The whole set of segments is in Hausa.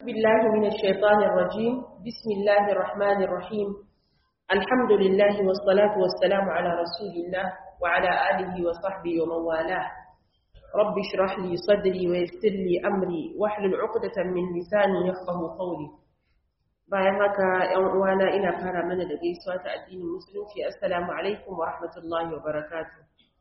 بالله من الشيطان الرجيم بسم الله الرحمن الرحيم الحمد لله والصلاة والسلام على رسول الله وعلى آله وصحبه ومن والاه رب اشرح لي صدري ويسر لي أمري واحلل عقدة من لساني يفقه قولي bayan haka ‘yan uwana ina fara mana da gaisuwa ta addinin musulunci assalamu alaikum wa rahmatullahi wa barakatu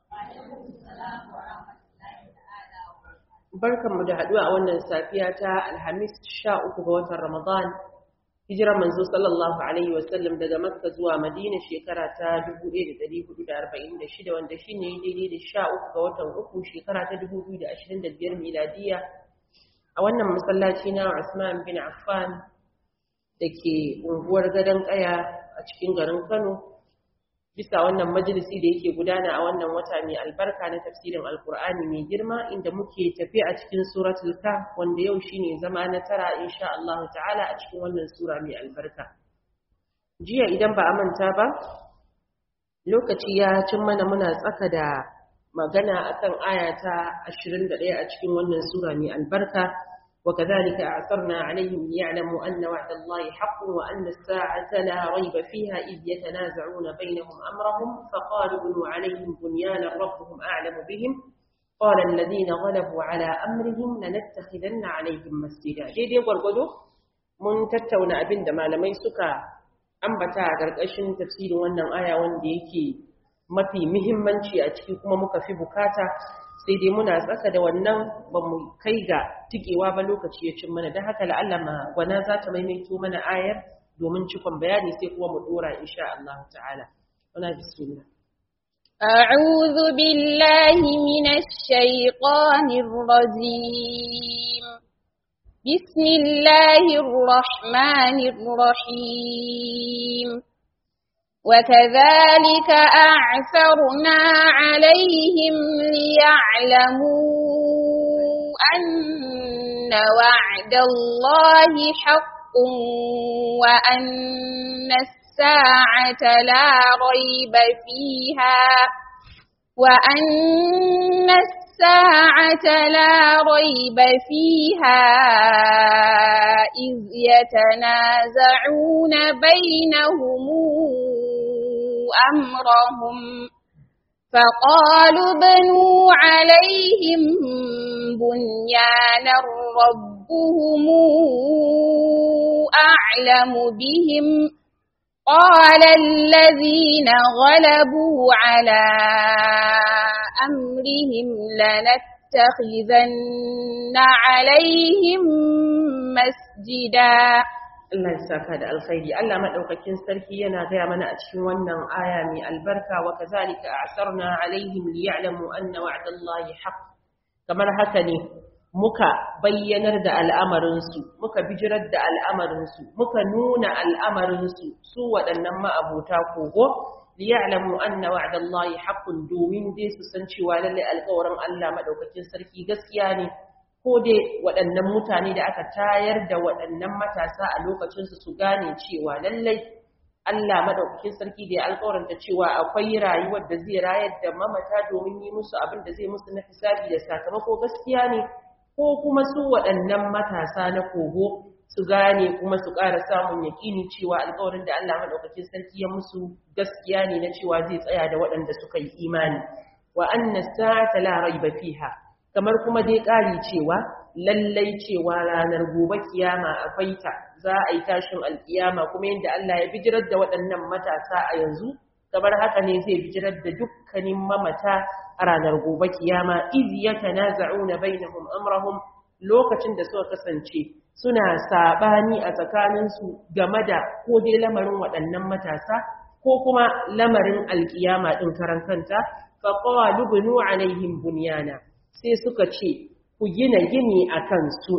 barkanmu da haɗuwa a wannan safiya ta alhamis sha uku ga watan ramadan hijirar manzo sallallahu alaihi wasallam daga makka zuwa madina shekara ta 1446 wanda shine daidai da sha uku ga watan uku shekara ta 2025 miladiya a wannan masallaci na usman bin affan da ke unguwar gadon ƙaya a cikin garin Kano bisa wannan majalisi da yake gudana a wannan wata mai albarka na tafsirin alkur'ani mai girma inda muke tafi a cikin suratul kahf wanda yau shine zama na tara insha Allah ta'ala a cikin wannan sura mai albarka jiya idan ba a manta ba lokaci ya cin mana muna tsaka da magana akan aya ta 21 a cikin wannan sura mai albarka وكذلك أعثرنا عليهم ليعلموا أن وعد الله حق وأن الساعة لا ريب فيها إذ يتنازعون بينهم أمرهم فقالوا بنوا عليهم بنيانا ربهم أعلم بهم قال الذين غلبوا على أمرهم لنتخذن عليهم مسجدا دي دي gwargwado mun tattauna abin da malamai suka ambata a ƙarƙashin tafsirin wannan aya wanda yake mafi muhimmanci a ciki kuma muka fi bukata sai dai muna tsaka da wannan ba mu kai ga tikewa ba lokaci ya cin mana don haka la'allama gwana za ta maimaito mana ayar domin cikon bayani sai kuma mu dora insha Allah ta'ala wana bismillah أعوذ بالله من الشيطان الرجيم بسم الله الرحمن الرحيم وكذلك أعثرنا عليهم ليعلموا أن وعد الله حق وأن الساعة لا ريب فيها وأن الساعة لا ريب فيها إذ يتنازعون بينهم أمرهم فقالوا بنوا عليهم بنيانا ربهم أعلم بهم قال الذين غلبوا على أمرهم لنتخذن عليهم مسجدا Allah ya saka da alkhairi Allah madaukakin sarki yana gaya mana a cikin wannan aya mai albarka wa kazalika a'sarna alaihim liya'lamu anna wa'dallahi haqq kamar haka ne muka bayyanar da al'amarin su muka bijirar da al'amarin su muka nuna al'amarin su su waɗannan ma'abota kogo liya'lamu anna wa'dallahi haqqun domin dai su san cewa lalle alƙawarin Allah madaukakin sarki gaskiya ne ko dai waɗannan mutane da aka tayar da waɗannan matasa a lokacinsu su gane cewa lallai Allah madaukakin sarki da ya alƙawaranta cewa akwai rayuwar da zai rayar da mamata domin yi musu abin da zai musu na hisabi da sakamako gaskiya ne ko kuma su waɗannan matasa na kogo su gane kuma su ƙara samun yaƙini cewa alƙawarin da Allah madaukakin sarki ya musu gaskiya ne na cewa zai tsaya da waɗanda suka yi imani wa anna sa'ata la raiba fiha kamar kuma dai ƙari cewa lallai cewa ranar gobe kiyama akwai ta za a yi tashin alkiyama kuma yadda Allah ya bijirar da waɗannan matasa a yanzu kamar haka ne zai bijirar da dukkanin mamata a ranar gobe kiyama iz yatanaza'una bainahum amrahum lokacin da suka kasance suna sabani a tsakaninsu game da ko dai lamarin waɗannan matasa ko kuma lamarin alkiyama ɗin karan kanta faqalu bunu alaihim bunyana sai suka ce ku gina gini a kansu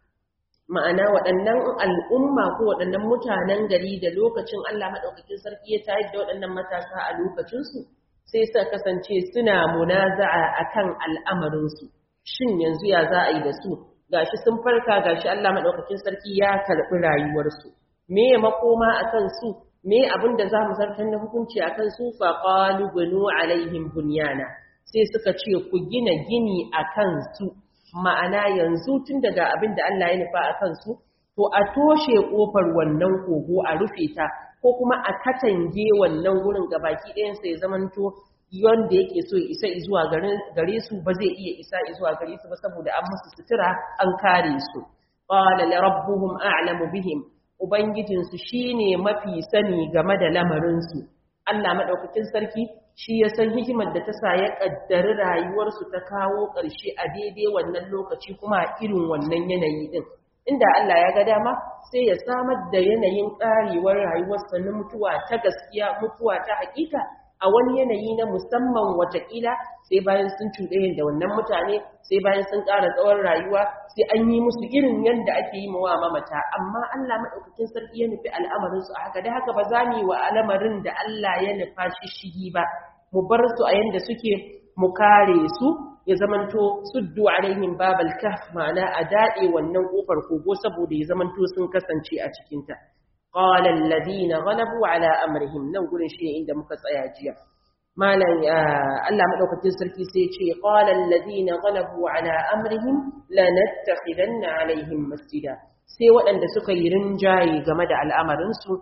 ma'ana waɗannan al'umma ko waɗannan mutanen gari da lokacin Allah maɗaukakin sarki ya tayar da waɗannan matasa a lokacinsu sai suka kasance suna munaza'a a kan al'amarinsu shin yanzu ya za a yi da su gashi sun farka gashi Allah maɗaukakin sarki ya karɓi rayuwarsu me makoma a kansu me abin da za mu zartar na hukunci a kansu faƙalu bunu alaihim bunyana sai suka ce ku gina gini a kansu ma'ana yanzu tun daga abin da Allah ya nufa a kansu to a toshe kofar wannan kogo a rufe ta ko kuma a katange wannan wurin gabaki ɗayan sai zamanto wanda yake so ya isa zuwa gare su ba zai iya isa zuwa gare su ba saboda an musu sutura an kare su qala la rabbuhum a'lamu bihim ubangijinsu shine mafi sani game da lamarin su Allah madaukakin sarki shi ya san hikimar da ta sa ya kaddari rayuwarsu ta kawo ƙarshe a daidai wannan lokaci kuma a irin wannan yanayi din inda Allah ya ga dama sai ya samar da yanayin ƙarewar rayuwarsa na mutuwa ta gaskiya mutuwa ta hakika a wani yanayi na musamman watakila sai bayan sun cuɗe da wannan mutane sai bayan sun ƙara tsawon rayuwa sai an yi musu irin yadda ake yi mawa mamata amma Allah maɗaukakin sarki ya nufi al'amarinsu a haka da haka ba za mu yi wa al'amarin da Allah ya nufa shi shigi ba mu bar su a yadda suke mu kare su ya zamanto suddu alaihim babal kahf ma'ana a daɗe wannan ƙofar kogo saboda ya zamanto sun kasance a cikinta قال الذين غلبوا على امرهم nan gurin shi inda muka tsaya jiya malam Allah madaukakin sarki sai ce qala alladhina ghalabu ala amrihim lanattakhidanna alaihim masjida sai waɗanda suka yi rinjaye game da al'amarin su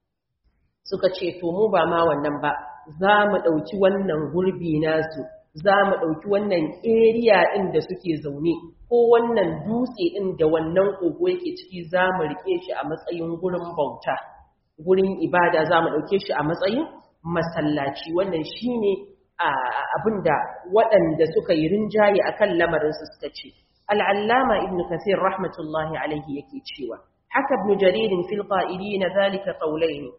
suka ce to mu ba ma wannan ba za mu dauki wannan gurbi nasu za mu dauki wannan area din da suke zaune ko wannan dutse ɗin da wannan kogo yake ciki za mu riƙe shi a matsayin gurin bauta gurin ibada za mu ɗauke shi a matsayin masallaci wannan shi ne abin da waɗanda suka yi rinjaye a kan lamarinsu suka ce al'allama ibn kasir rahmatullahi alaihi yake cewa haka ibn jaririn fil ƙa'ili na zalika ƙaulai ne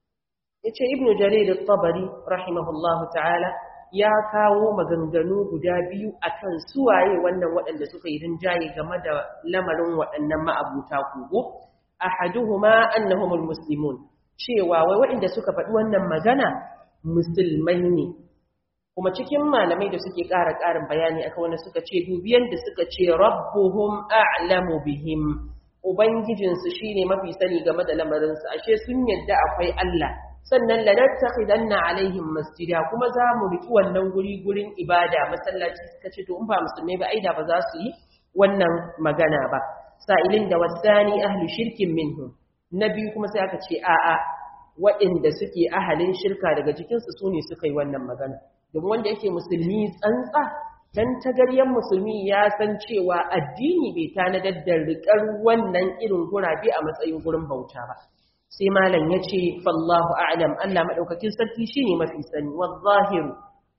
ya ce ibn jaririn tabari rahimahullahu ta'ala ya kawo maganganu guda biyu akan suwaye wannan waɗanda suka yi rinjaye game da lamarin waɗannan ma'abuta kogo ahaduhuma annahumul muslimun cewa wai waɗanda suka faɗi wannan magana musulmai ne kuma cikin malamai da suke ƙara ƙarin bayani akan wanda suka ce dubiyan da suka ce rabbuhum a'lamu bihim ubangijinsu shine mafi sani game da lamarinsu ashe sun yadda akwai Allah sannan lanattakhidanna alaihim masjida kuma za mu riki wannan guri gurin ibada masallaci suka ce to in ba musulmai ba aida ba za su yi wannan magana ba sa'ilin da wasani ahli shirkin minhum nabi kuma sai aka ce a'a waɗanda suke ahalin shirka daga cikinsu su ne suka yi wannan magana domin wanda yake musulmi tsantsa dan tagaryen musulmi ya san cewa addini bai tanadar da riƙar wannan irin gurabe a matsayin gurin bauta ba sai malam ya ce fallahu a'lam Allah madaukakin sarki shine mafi sani wazahiru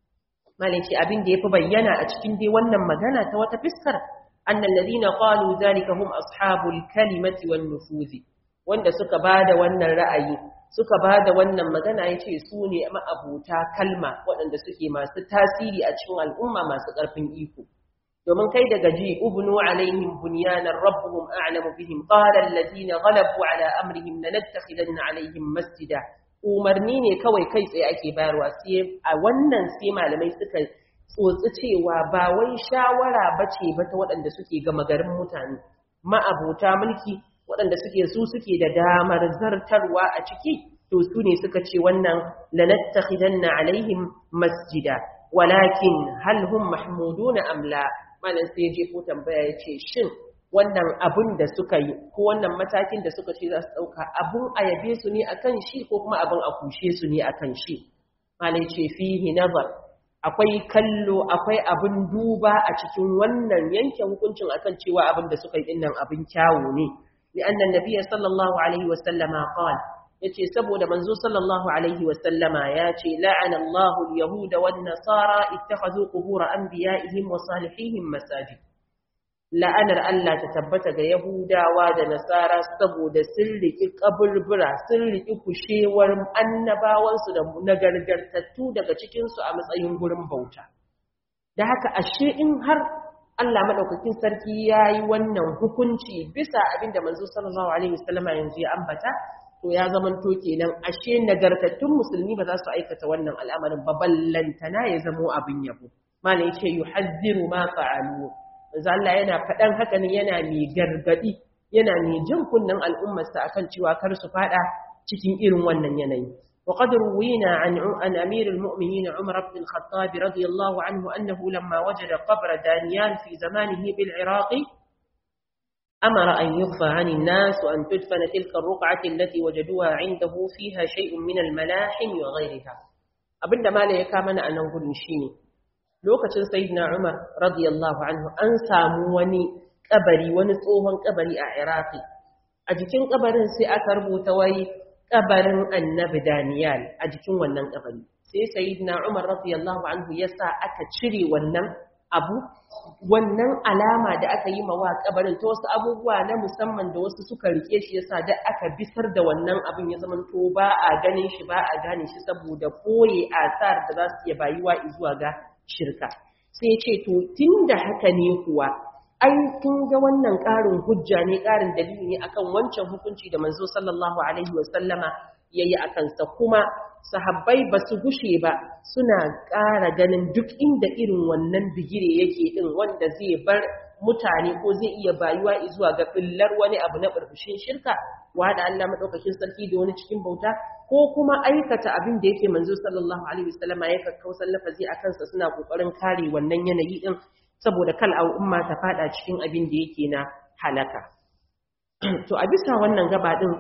malam ce abin da yafi bayyana a cikin dai wannan magana ta wata fiskar annal ladina qalu zalika hum ashabul kalimati wan nufuzi wanda suka bada wannan ra'ayi suka bada wannan magana yace su ne ma'abuta kalma waɗanda suke masu tasiri a cikin al'umma masu ƙarfin iko domin kai daga ji ubnu alaihim bunyanan rabbuhum a'lamu bihim qala alladhina ghalabu ala amrihim lanattakhidanna alaihim masjida umarni ne kawai kai tsaye ake bayarwa sai a wannan sai malamai suka tsotsi cewa ba wai shawara bace ba ta waɗanda suke gama garin mutane ma'abuta mulki waɗanda suke su suke da damar zartarwa a ciki to su ne suka ce wannan lanattakhidanna alaihim masjida walakin hal hum mahmuduna am la malam sai je ko tambaya yace shin wannan abun da suka yi ko wannan matakin da suka ce za su dauka abun ayabe su ne akan shi ko kuma abun a kushe su ne akan shi malam ce fihi nazar akwai kallo akwai abun duba a cikin wannan yanke hukuncin akan cewa abin da suka yi dinnan abin kyawu ne li'anna nabiyyi sallallahu alaihi wasallama qala yace saboda manzo sallallahu alaihi wasallama yace la'ana Allahu al-yahuda wan nasara ittakhadhu qubur anbiya'ihim wa salihihim masajid la'anar Allah ta tabbata ga yahudawa da nasara saboda sun riki kaburbura sun riki kushewar annabawansu da nagargartattu daga cikin su a matsayin gurin bauta da haka ashe in har Allah madaukakin sarki yayi wannan hukunci bisa abinda manzo sallallahu alaihi wasallama yanzu ya ambata to ya zamanto kenan ashe nagartattun musulmi ba za su aikata wannan al'amarin ba ballantana ya zamo abin yabo malai yace yuhazziru ma fa'alu manzo Allah yana fadan haka ne yana mai gargadi yana mai jin kunnan al'ummar sa akan cewa kar su fada cikin irin wannan yanayi wa qad ruwina an an amir al-mu'minin Umar ibn al-Khattab radiyallahu anhu annahu lamma wajada qabra Daniel fi zamanihi bil Iraq أمر أن يخفى عن الناس وأن تدفن تلك الرقعة التي وجدوها عنده فيها شيء من الملاحم وغيرها abinda mala ya kama na anan gudun shine lokacin sayyidina Umar radiyallahu anhu an samu wani kabari wani tsohon kabari a Iraki a jikin kabarin sai aka rubuta wai kabarin Annabi Daniel a jikin wannan kabari sai sayyidina Umar radiyallahu anhu yasa aka cire wannan abu wannan alama da aka yi mawa kabarin ta wasu abubuwa na musamman da wasu suka rike shi yasa da aka bisar da wannan abin ya zama to ba a ganin shi ba a gane shi saboda koye asar da za su iya bayuwa zuwa ga shirka sai ya ce to tunda haka ne kuwa ai kun ga wannan ƙarin hujja ne ƙarin dalili ne akan wancan hukunci da manzo sallallahu alaihi wa sallama yayi akan sa kuma sahabbai ba su gushe ba suna ƙara ganin duk inda irin wannan bigire yake din wanda zai bar mutane ko zai iya bayuwa zuwa ga billar wani abu na burbushin shirka wada Allah madaukakin sarki da wani cikin bauta ko kuma aikata abin da yake manzo sallallahu alaihi wasallama ya kakkausan lafazi a kansa suna kokarin kare wannan yanayi din saboda kal al'umma ta fada cikin abin da yake na halaka to a bisa wannan gaba din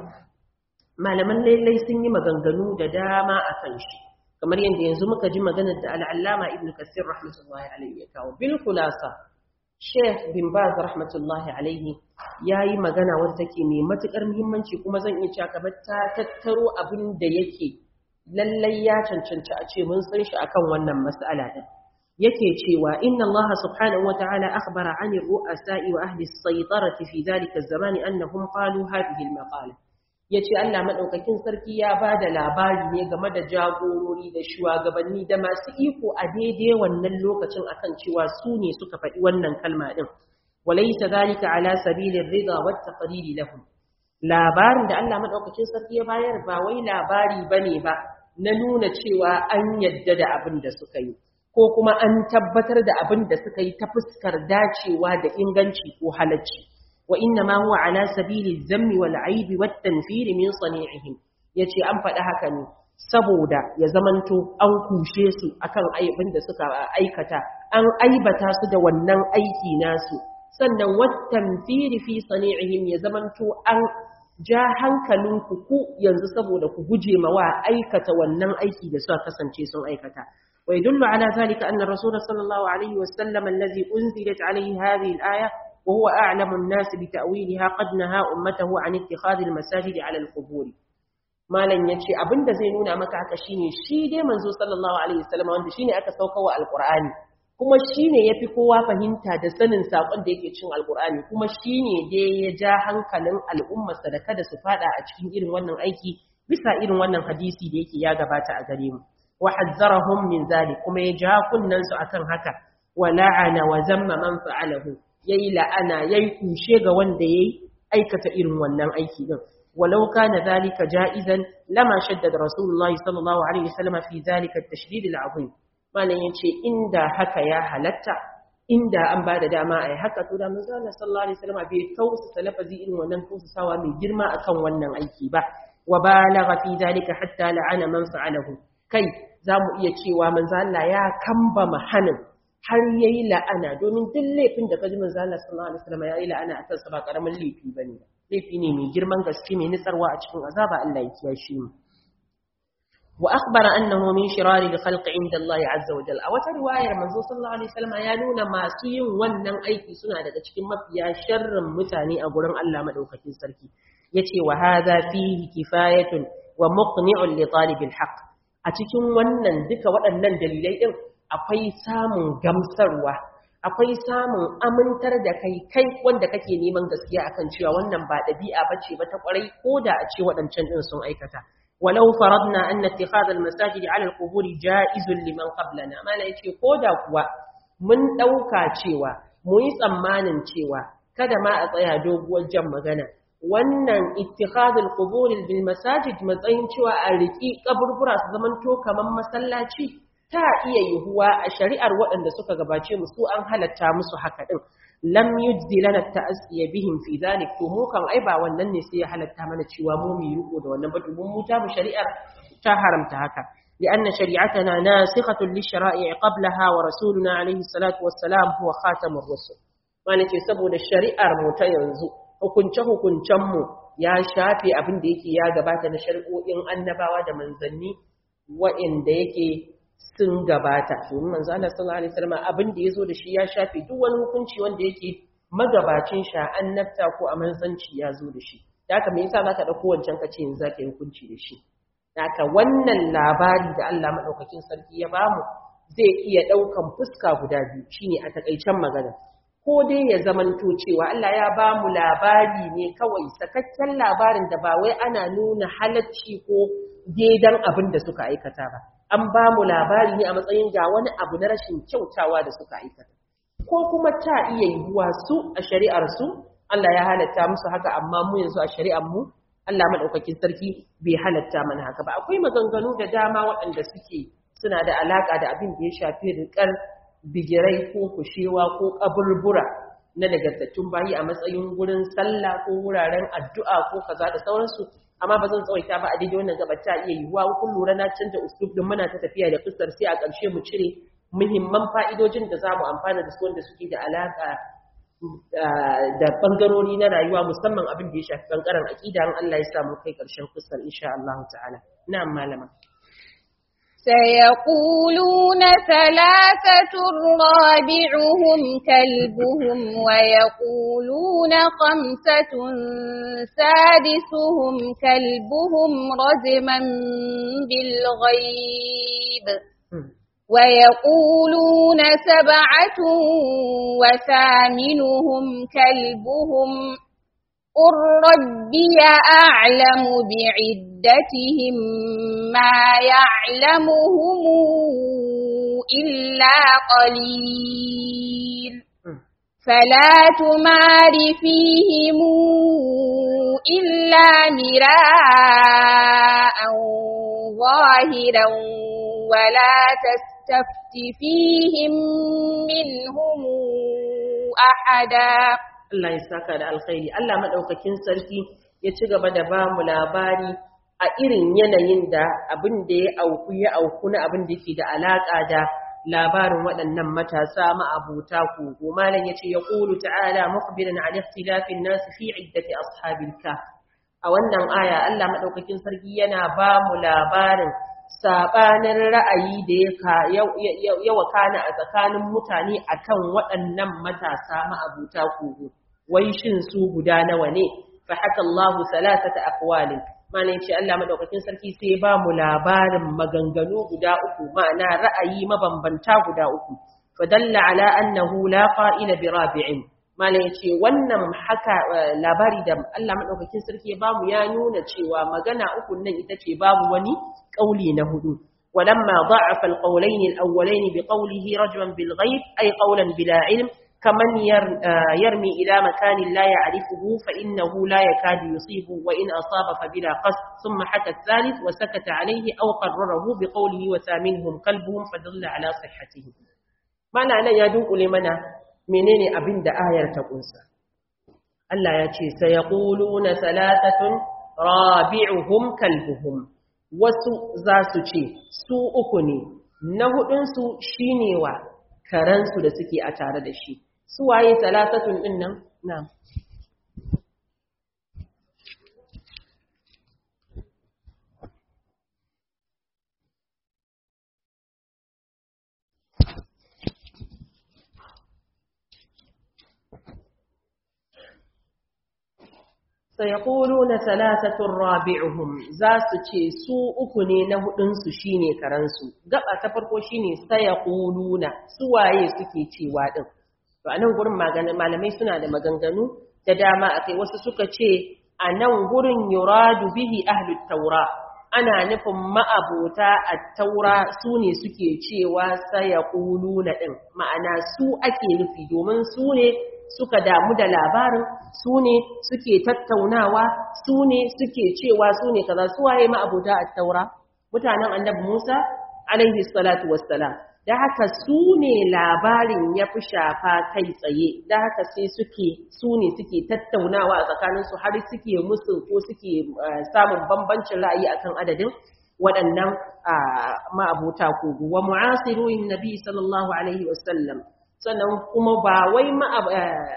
malaman lailai sun yi maganganu da dama a kan shi kamar yadda yanzu muka ji maganar da al'allama ibn kasir rahmatullahi alaihi ya kawo bil kulasa sheikh bin baz rahmatullahi alaihi ya yi magana wadda take mai matuƙar muhimmanci kuma zan iya cewa kamar ta tattaro abin da yake lallai ya cancanci a ce mun san shi akan wannan mas'ala din yake cewa inna Allah subhanahu wa ta'ala akhbara 'ani ar-ru'asa'i wa ahli as-saytarati fi dhalika az-zamani annahum qalu hadhihi al-maqala ya ce Allah maɗaukakin sarki ya ba da labari ne game da jagorori da shugabanni da masu iko a daidai wannan lokacin akan cewa su ne suka faɗi wannan kalma ɗin walaisa zalika ala sabilin rida wata qariri lahum labarin da Allah maɗaukakin sarki ya bayar ba wai labari bane ba na nuna cewa an yadda da abin da suka yi ko kuma an tabbatar da abin da suka yi ta fuskar dacewa da inganci ko halacci وإنما هو على سبيل الذم والعيب والتنفير من صنيعهم yace an faɗi haka ne saboda ya zamanto an kushe su akan aibin da suka aikata an aibata su da wannan aiki nasu sannan wattanfiri fi sani'ihim ya zamanto an ja hankalinku ku yanzu saboda ku guje ma wa aikata wannan aiki da suka kasance sun aikata wa yadullu ala zalika anna rasul sallallahu alaihi wasallam allazi unzilat alaihi hadhihi al-aya وهو أعلم الناس بتأويلها قد نهى أمته عن اتخاذ المساجد على القبور malam yace abinda zai nuna maka haka shine shi dai manzo sallallahu alaihi wasallam wanda shine aka saukawa alqur'ani kuma shine yafi kowa fahimta da sanin sakon da yake cin alqur'ani kuma shine dai ya ja hankalin al'ummarsa da kada su fada a cikin irin wannan aiki bisa irin wannan hadisi da yake ya gabata a gare mu wa hazzarahum min zalik kuma ya ja kunnan su akan haka wa la'ana wa zamma man fa'alahu yayi la'ana yayi kushe ga wanda yayi aikata irin wannan aiki din walau kana zalika ja'izan lama shaddada rasulullahi sallallahu alaihi wasallam fi zalika at-tashdid al-azim malan yace inda haka ya halatta inda an bada dama ai haka to da manzo Allah sallallahu alaihi wasallam bai tausa lafazi irin wannan tausasawa mai girma akan wannan aiki ba wa balagha fi zalika hatta la'ana man fa'alahu kai zamu iya cewa manzo Allah ya kamba mahanin har yayi la'ana domin duk laifin da kaji manzo Allah sallallahu alaihi wasallam yayi la'ana akan sa ba karamin laifi bane laifi ne mai girman gaske mai nitsarwa a cikin azaba Allah ya kiyashe mu wa akhbara annahu min shirari al-khalq inda Allah azza wa jalla a wata riwayar manzo sallallahu alaihi wasallam ya nuna masu yin wannan aiki suna daga cikin mafiya sharrin mutane a gurin Allah madaukakin sarki yace wa hadha fihi kifayatun wa muqni'un li talibil haqq a cikin wannan duka waɗannan dalilai din akwai samun gamsarwa akwai samun amintar da kai kai wanda kake neman gaskiya akan cewa wannan ba dabi'a bace ba ta kwarai ko da a ce waɗancan din sun aikata walau faradna anna ittikhadha al-masajid 'ala al-qubur ja'izun liman qablana mala yace ko da kuwa mun dauka cewa mu yi tsammanin cewa kada ma a tsaya doguwar jan magana wannan ittikhadul qubur bil masajid matsayin cewa a riki kaburbura su zamanto kaman masallaci ta iya yiwuwa a shari'ar waɗanda suka gabace mu su an halatta musu haka din lam yujzi lana ta'asiya bihim fi dhalik to mu kan ai ba wannan ne sai ya halatta mana cewa mu mu riko da wannan ba domin mu ta mu shari'ar ta haramta haka لأن شريعتنا ناسخة للشرائع قبلها ورسولنا عليه الصلاة والسلام هو خاتم الرسل wani ce saboda shari'ar mu ta yanzu hukunce-hukuncen mu ya shafe abin da yake ya gabata na shari'o'in annabawa da manzanni wa'inda yake sun gabata domin manzo Allah sallallahu alaihi wasallam abin da yazo da shi ya shafe duk wani hukunci wanda yake magabacin sha annabta ko a manzanci ya zo da shi da haka me yasa zaka dauko wancan ka ce yanzu zaka yi hukunci da shi da haka wannan labari da Allah madaukakin sarki ya bamu zai iya daukan fuska guda biyu shine a takaicen magana ko dai ya zamanto cewa Allah ya bamu labari ne kawai sakakken labarin da ba wai ana nuna halacci ko daidan abin da suka aikata ba an bamu labari ne a matsayin ga wani abu na rashin kyautawa da suka aikata ko kuma ta iya yiwuwa su a shari'ar su Allah ya halatta musu haka amma mu yanzu a shari'ar mu Allah madaukakin sarki bai halatta mana haka ba akwai maganganu da dama waɗanda suke suna da alaka da abin da ya shafi riƙar bigirai ko kushewa ko kaburbura na nagartattun bayi a matsayin gurin sallah ko wuraren addu'a ko kaza da sauransu amma ba zan tsawaita ba a daidai wannan gaba ta iya yiwuwa kun lura na canza uslub din muna ta tafiya da fuskar sai a ƙarshe mu cire muhimman fa'idojin da za mu amfana da su wanda suke da alaƙa da ɓangarori na rayuwa musamman abin da ya shafi ɓangaren aƙida an Allah ya samu kai ƙarshen fuskar insha Allah ta'ala na'am malama سيقولون ثلاثة رابعهم كلبهم ويقولون خمسة سادسهم كلبهم رجما بالغيب ويقولون سبعة وثامنهم كلبهم قل ربي أعلم بعدتهم ما يعلمهم إلا قليل فلا تمار فيهم إلا مراء ظاهرا ولا تستفت فيهم منهم أحدا Allah ya saka da alkhairi Allah madaukakin sarki ya ci gaba da ba mu labari a irin yanayin da abin da ya auku ya auku na abin da yake da alaka da labarin waɗannan matasa ma'abuta kogo malam yace ya qulu ta'ala mukhbiran an ikhtilafin nas fi iddati ashabil kahf a wannan aya Allah madaukakin sarki yana ba mu labarin sabanin ra'ayi da ya wakana a tsakanin mutane akan waɗannan matasa ma'abuta kogo wai shin su guda nawa ne fa haka Allah salasata aqwalin mana yace Allah madaukakin sarki sai ba mu labarin maganganu guda uku ma'ana ra'ayi mabambanta guda uku fa dalla ala annahu la qa'ila bi rabi'in mana yace wannan haka labari da Allah madaukakin sarki ya bamu ya nuna cewa magana uku nan ita ce babu wani kauli na hudu ولما ضعف القولين الأولين بقوله رجما بالغيب أي قولا بلا علم كمن يرمي إلى مكان لا يعرفه فإنه لا يكاد يصيبه وإن أصاب فبلا قصد ثم حكى الثالث وسكت عليه أو قرره بقوله وثامنهم قلبهم فدل على صحته معنى أنا يدوء لمنا منين أبن آية تقنسا Allah ya ce, Sai ya na salatatun rabi'uhum kalbuhum, wasu za su ce, Su uku ne, na hudunsu shi ne wa karansu da suke a tare da shi. Su waye salatatun ɗin nan? Na. sayaquluna thalathatun rabi'uhum za su ce su uku ne na hudun su shine karansu gaba ta farko shine sayaquluna su waye suke cewa din to anan gurin maganin malamai suna da maganganu da dama akai wasu suka ce anan gurin yuradu bihi ahlut taura ana nufin ma'abota at-taura su ne suke cewa sayaquluna din ma'ana su ake nufi domin su ne suka damu da labarin su ne suke tattaunawa su ne suke cewa su ne kaza su waye ma abuda a taura mutanen annabi Musa alaihi salatu wassalam da haka su ne labarin ya fi shafa kai tsaye da haka sai suke su ne suke tattaunawa a tsakaninsu har suke musu ko suke samun bambancin ra'ayi akan adadin waɗannan ma'abuta kogo wa mu'asiruin nabi sallallahu alaihi wasallam sannan kuma ba wai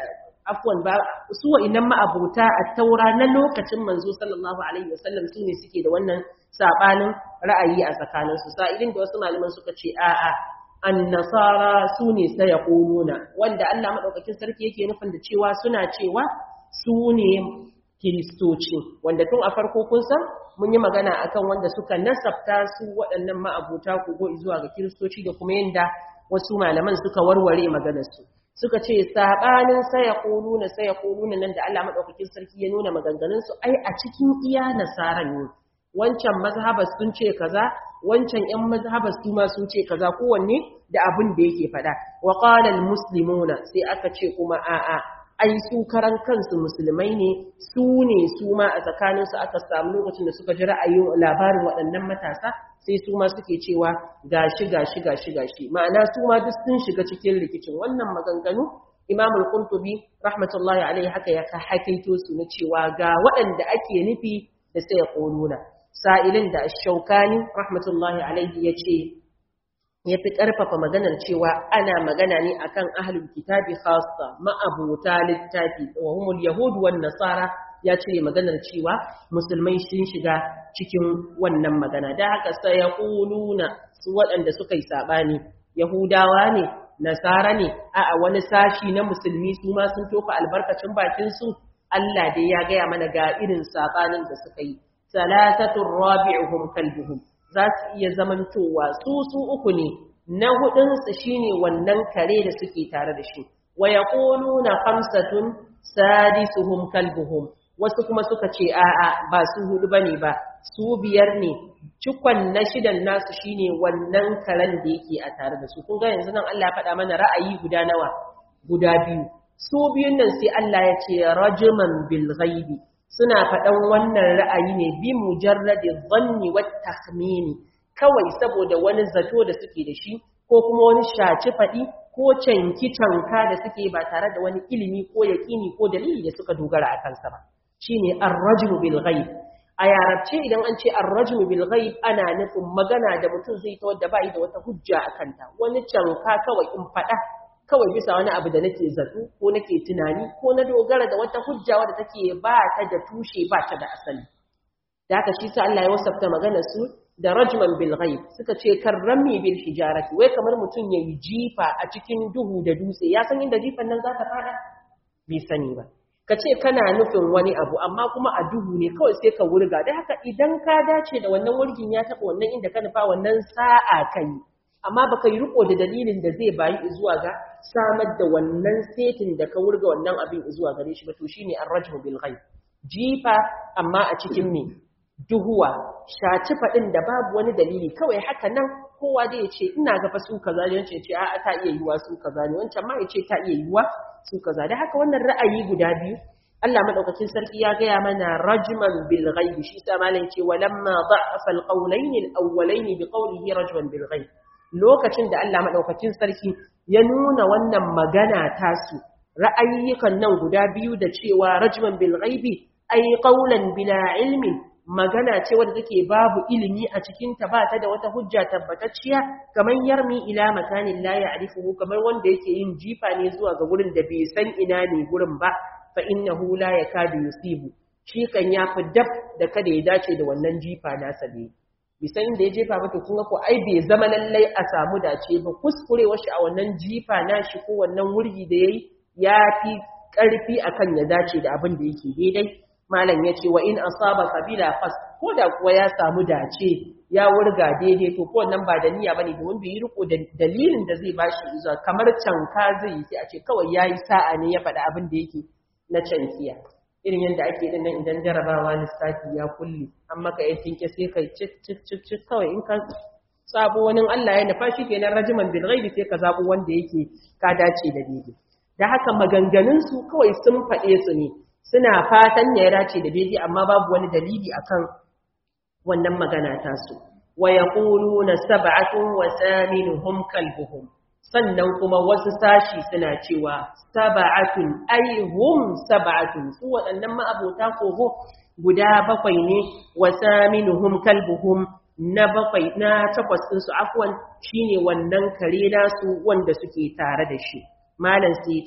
afwan ba su wa'innan ma'abuta a taura na lokacin manzo sallallahu alaihi wasallam su ne suke da wannan sabanin ra'ayi a tsakaninsu sa'ilin da wasu malaman suka ce a'a annasara su ne sai ya wanda Allah madaukakin sarki yake nufin da cewa suna cewa su ne kiristoci wanda tun a farko kun san mun yi magana akan wanda suka nasabta su waɗannan ma'abuta kogo zuwa ga kiristoci da kuma yanda wasu malaman suka warware maganarsu suka ce sabanin saya kuluna saya kuluna nan da Allah madaukakin sarki ya nuna maganganun su ai a cikin iya nasaran ne wancan mazhabas sun ce kaza wancan ƴan mazhabas su ma sun ce kaza kowanne da abin da yake faɗa wa qala al muslimuna sai aka ce kuma a'a ai su karan kansu musulmai ne su ne su ma a tsakaninsu aka samu lokacin da suka ji ra'ayin labarin waɗannan matasa sai su ma suke cewa gashi gashi gashi gashi ma'ana su ma duk sun shiga cikin rikicin wannan maganganu Imam al-Qurtubi rahmatullahi alaihi haka ya ka hakaito su na cewa ga waɗanda ake nufi da sai ya quluna sa'ilin da Ash-Shawkani rahmatullahi alaihi yace ya fi ƙarfafa maganar cewa ana magana ne akan ahlul kitabi khassa ma'abuta littafi wa humul yahud wan nasara ya cire maganar cewa musulmai sun shiga cikin wannan magana da haka sai ya kuluna su waɗanda suka yi sabani yahudawa ne nasara ne a wani sashi na musulmi su ma sun tofa albarkacin bakin su Allah dai ya gaya mana ga irin sabanin da suka yi salasatul rabi'uhum kalbuhum za su iya zamantowa su su uku ne na hudunsu shine wannan kare da suke tare da shi wa yaquluna khamsatun sadisuhum kalbuhum wasu kuma suka ce a'a ba su hudu bane ba su biyar ne cikon na shidan nasu shine wannan karen da yake a tare da su kun ga yanzu nan Allah ya faɗa mana ra'ayi guda nawa guda biyu su biyun nan sai Allah ya ce rajman bil ghaibi suna faɗan wannan ra'ayi ne bi mujarradi dhanni wat takhmini kawai saboda wani zato da suke da shi ko kuma wani shaci faɗi ko canki canka da suke ba tare da wani ilimi ko yaƙini ko dalili da suka dogara a kansa ba shine ar-rajmu bil ghaib a yarabce idan an ce ar-rajmu bil ghaib ana nufin magana da mutum zai ta wadda bai da wata hujja a kanta wani canka kawai in faɗa kawai bisa wani abu da nake zato ko nake tunani ko na dogara da wata hujja wadda take ba ta da tushe ba ta da asali da haka shi sa Allah ya wasafta magana su da rajman bil ghaib suka ce karrami bil hijarati wai kamar mutum yayi jifa a cikin duhu da dutse ya san inda jifan nan za ta fada bai sani ba ka ce kana nufin wani abu amma kuma a duhu ne kawai sai ka wurga da haka idan ka dace da wannan wurgin ya taɓa wannan inda ka nufa wannan sa'a kai amma baka yi riko da dalilin da zai bayi zuwa ga samar da wannan setin da ka wurga wannan abin zuwa gare shi ba to shine ar-rajmu bil ghaib jifa amma a cikin me duhuwa shaci faɗin da babu wani dalili kawai haka nan kowa da ya ce ina ga fa su kaza ne wancan ya ce a'a ta iya yiwa su kaza ne wancan ma ya ce ta iya yiwa su kaza da haka wannan ra'ayi guda biyu Allah madaukakin sarki ya gaya mana rajman bil ghaib shi sa malam ce walamma da'afa al qawlayn al awwalayn bi qawlihi rajman bil ghaib lokacin da Allah madaukakin sarki ya nuna wannan magana tasu ra'ayyukan nan guda biyu da cewa rajman bil ghaibi ay qawlan bila ilmin magana ce wadda take babu ilimi a cikinta ba ta da wata hujja tabbatacciya kamar yarmi ila makanin la ya'rifuhu kamar wanda yake yin jifa ne zuwa ga gurin da bai san ina ne gurin ba fa innahu la yakadu yusibu shi kan ya fi dab da kada ya dace da wannan jifa nasa ne bisan inda ya jefa mata kun ga ko ai bai zama lallai a samu dace ba kuskurewar shi a wannan jifa nashi ko wannan wurgi da yayi ya fi karfi akan ya dace da abin da yake daidai malam ya ce wa in asaba kabila fas ko da kuwa ya samu dace ya wurga daidai to ko nan ba da niyya bane domin bai yi riko da dalilin da zai bashi zuwa kamar canka zai sai a ce kawai yayi sa'a ne ya faɗa abin da yake na cankiya irin yadda ake din nan idan jarabawa lissafi ya kulle an maka ya tinke sai kai cik cik cik cik kawai in ka sabo wani Allah ya nufa shi kenan rajiman bil ghaibi sai ka zabo wanda yake ka dace da daidai da haka maganganun su kawai sun faɗe su ne suna fatan ya dace da daidai amma babu wani dalili akan wannan magana ta su wa yaquluna sab'atun wa thaminuhum kalbuhum sannan kuma wasu sashi suna cewa sab'atun ay hum sab'atun su waɗannan ma'abota kogo guda bakwai ne wa thaminuhum kalbuhum na bakwai na takwas din su afwan shine wannan kare nasu wanda suke tare da shi malam sai ce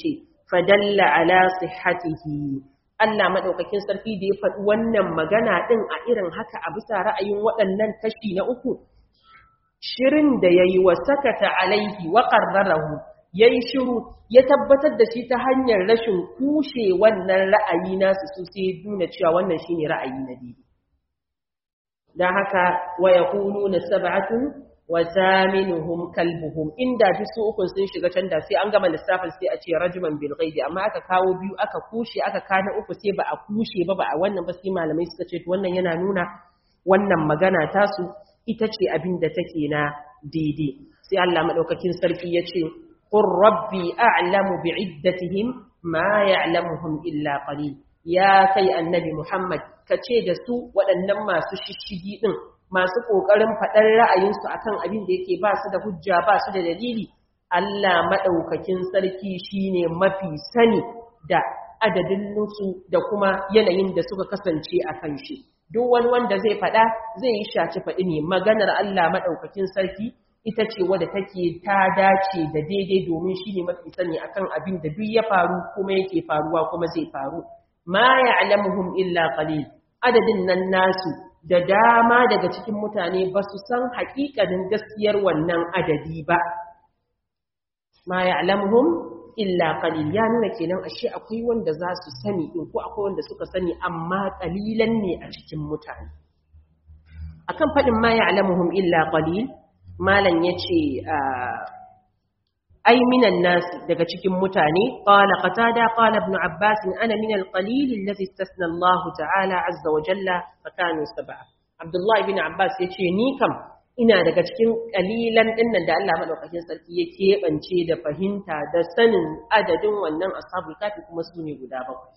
fadalla ala sihhatihi Allah madaukakin sarki da ya faɗi wannan magana din a irin haka a bisa ra'ayin waɗannan kashi na uku shirin da yayi wa sakata alaihi wa qarrarahu yayi shiru ya tabbatar da shi ta hanyar rashin kushe wannan ra'ayi nasu su sai nuna cewa wannan shine ra'ayi na biyu dan haka wa yaquluna sab'atun wa thaminuhum kalbuhum inda ji su ukun sun shiga can da sai an gama lissafin sai a ce rajman bil ghaibi amma aka kawo biyu aka kushe aka kana uku sai ba a kushe ba ba a wannan ba sai malamai suka ce to wannan yana nuna wannan magana tasu ita ce abin da take na daidai sai Allah madaukakin sarki ya ce qur rabbi a'lamu bi'iddatihim ma ya'lamuhum illa qalil ya kai annabi Muhammad kace da su waɗannan masu shishigi din masu ƙoƙarin faɗar ra'ayinsu akan abin da yake ba su da hujja ba su da dalili Allah maɗaukakin sarki shine mafi sani da adadin nusu da kuma yanayin da suka kasance a kan shi duk wani wanda zai faɗa zai yi shaci faɗi ne maganar Allah maɗaukakin sarki ita ce wadda take ta dace da daidai domin shi ne mafi sani akan abin da duk ya faru kuma yake faruwa kuma zai faru ma ya'lamuhum illa qalil adadin nan nasu da dama daga cikin mutane ba su san haƙiƙanin gaskiyar wannan adadi ba ma ya'lamuhum illa qalil ya nuna kenan ashe akwai wanda za su sani in ko akwai wanda suka sani amma qalilan ne a cikin mutane akan fadin ma ya'lamuhum illa qalil malan yace ai minan nas daga cikin mutane qala qatada qala ibn abbas ana min al-qalil alladhi istasna Allah ta'ala azza wa jalla fa kanu sab'a abdullah ibn abbas yace ni kam ina daga cikin kalilan dinnan da Allah madaukakin sarki ya keɓance da fahimta da sanin adadin wannan ashabul kafi kuma su ne guda bakwai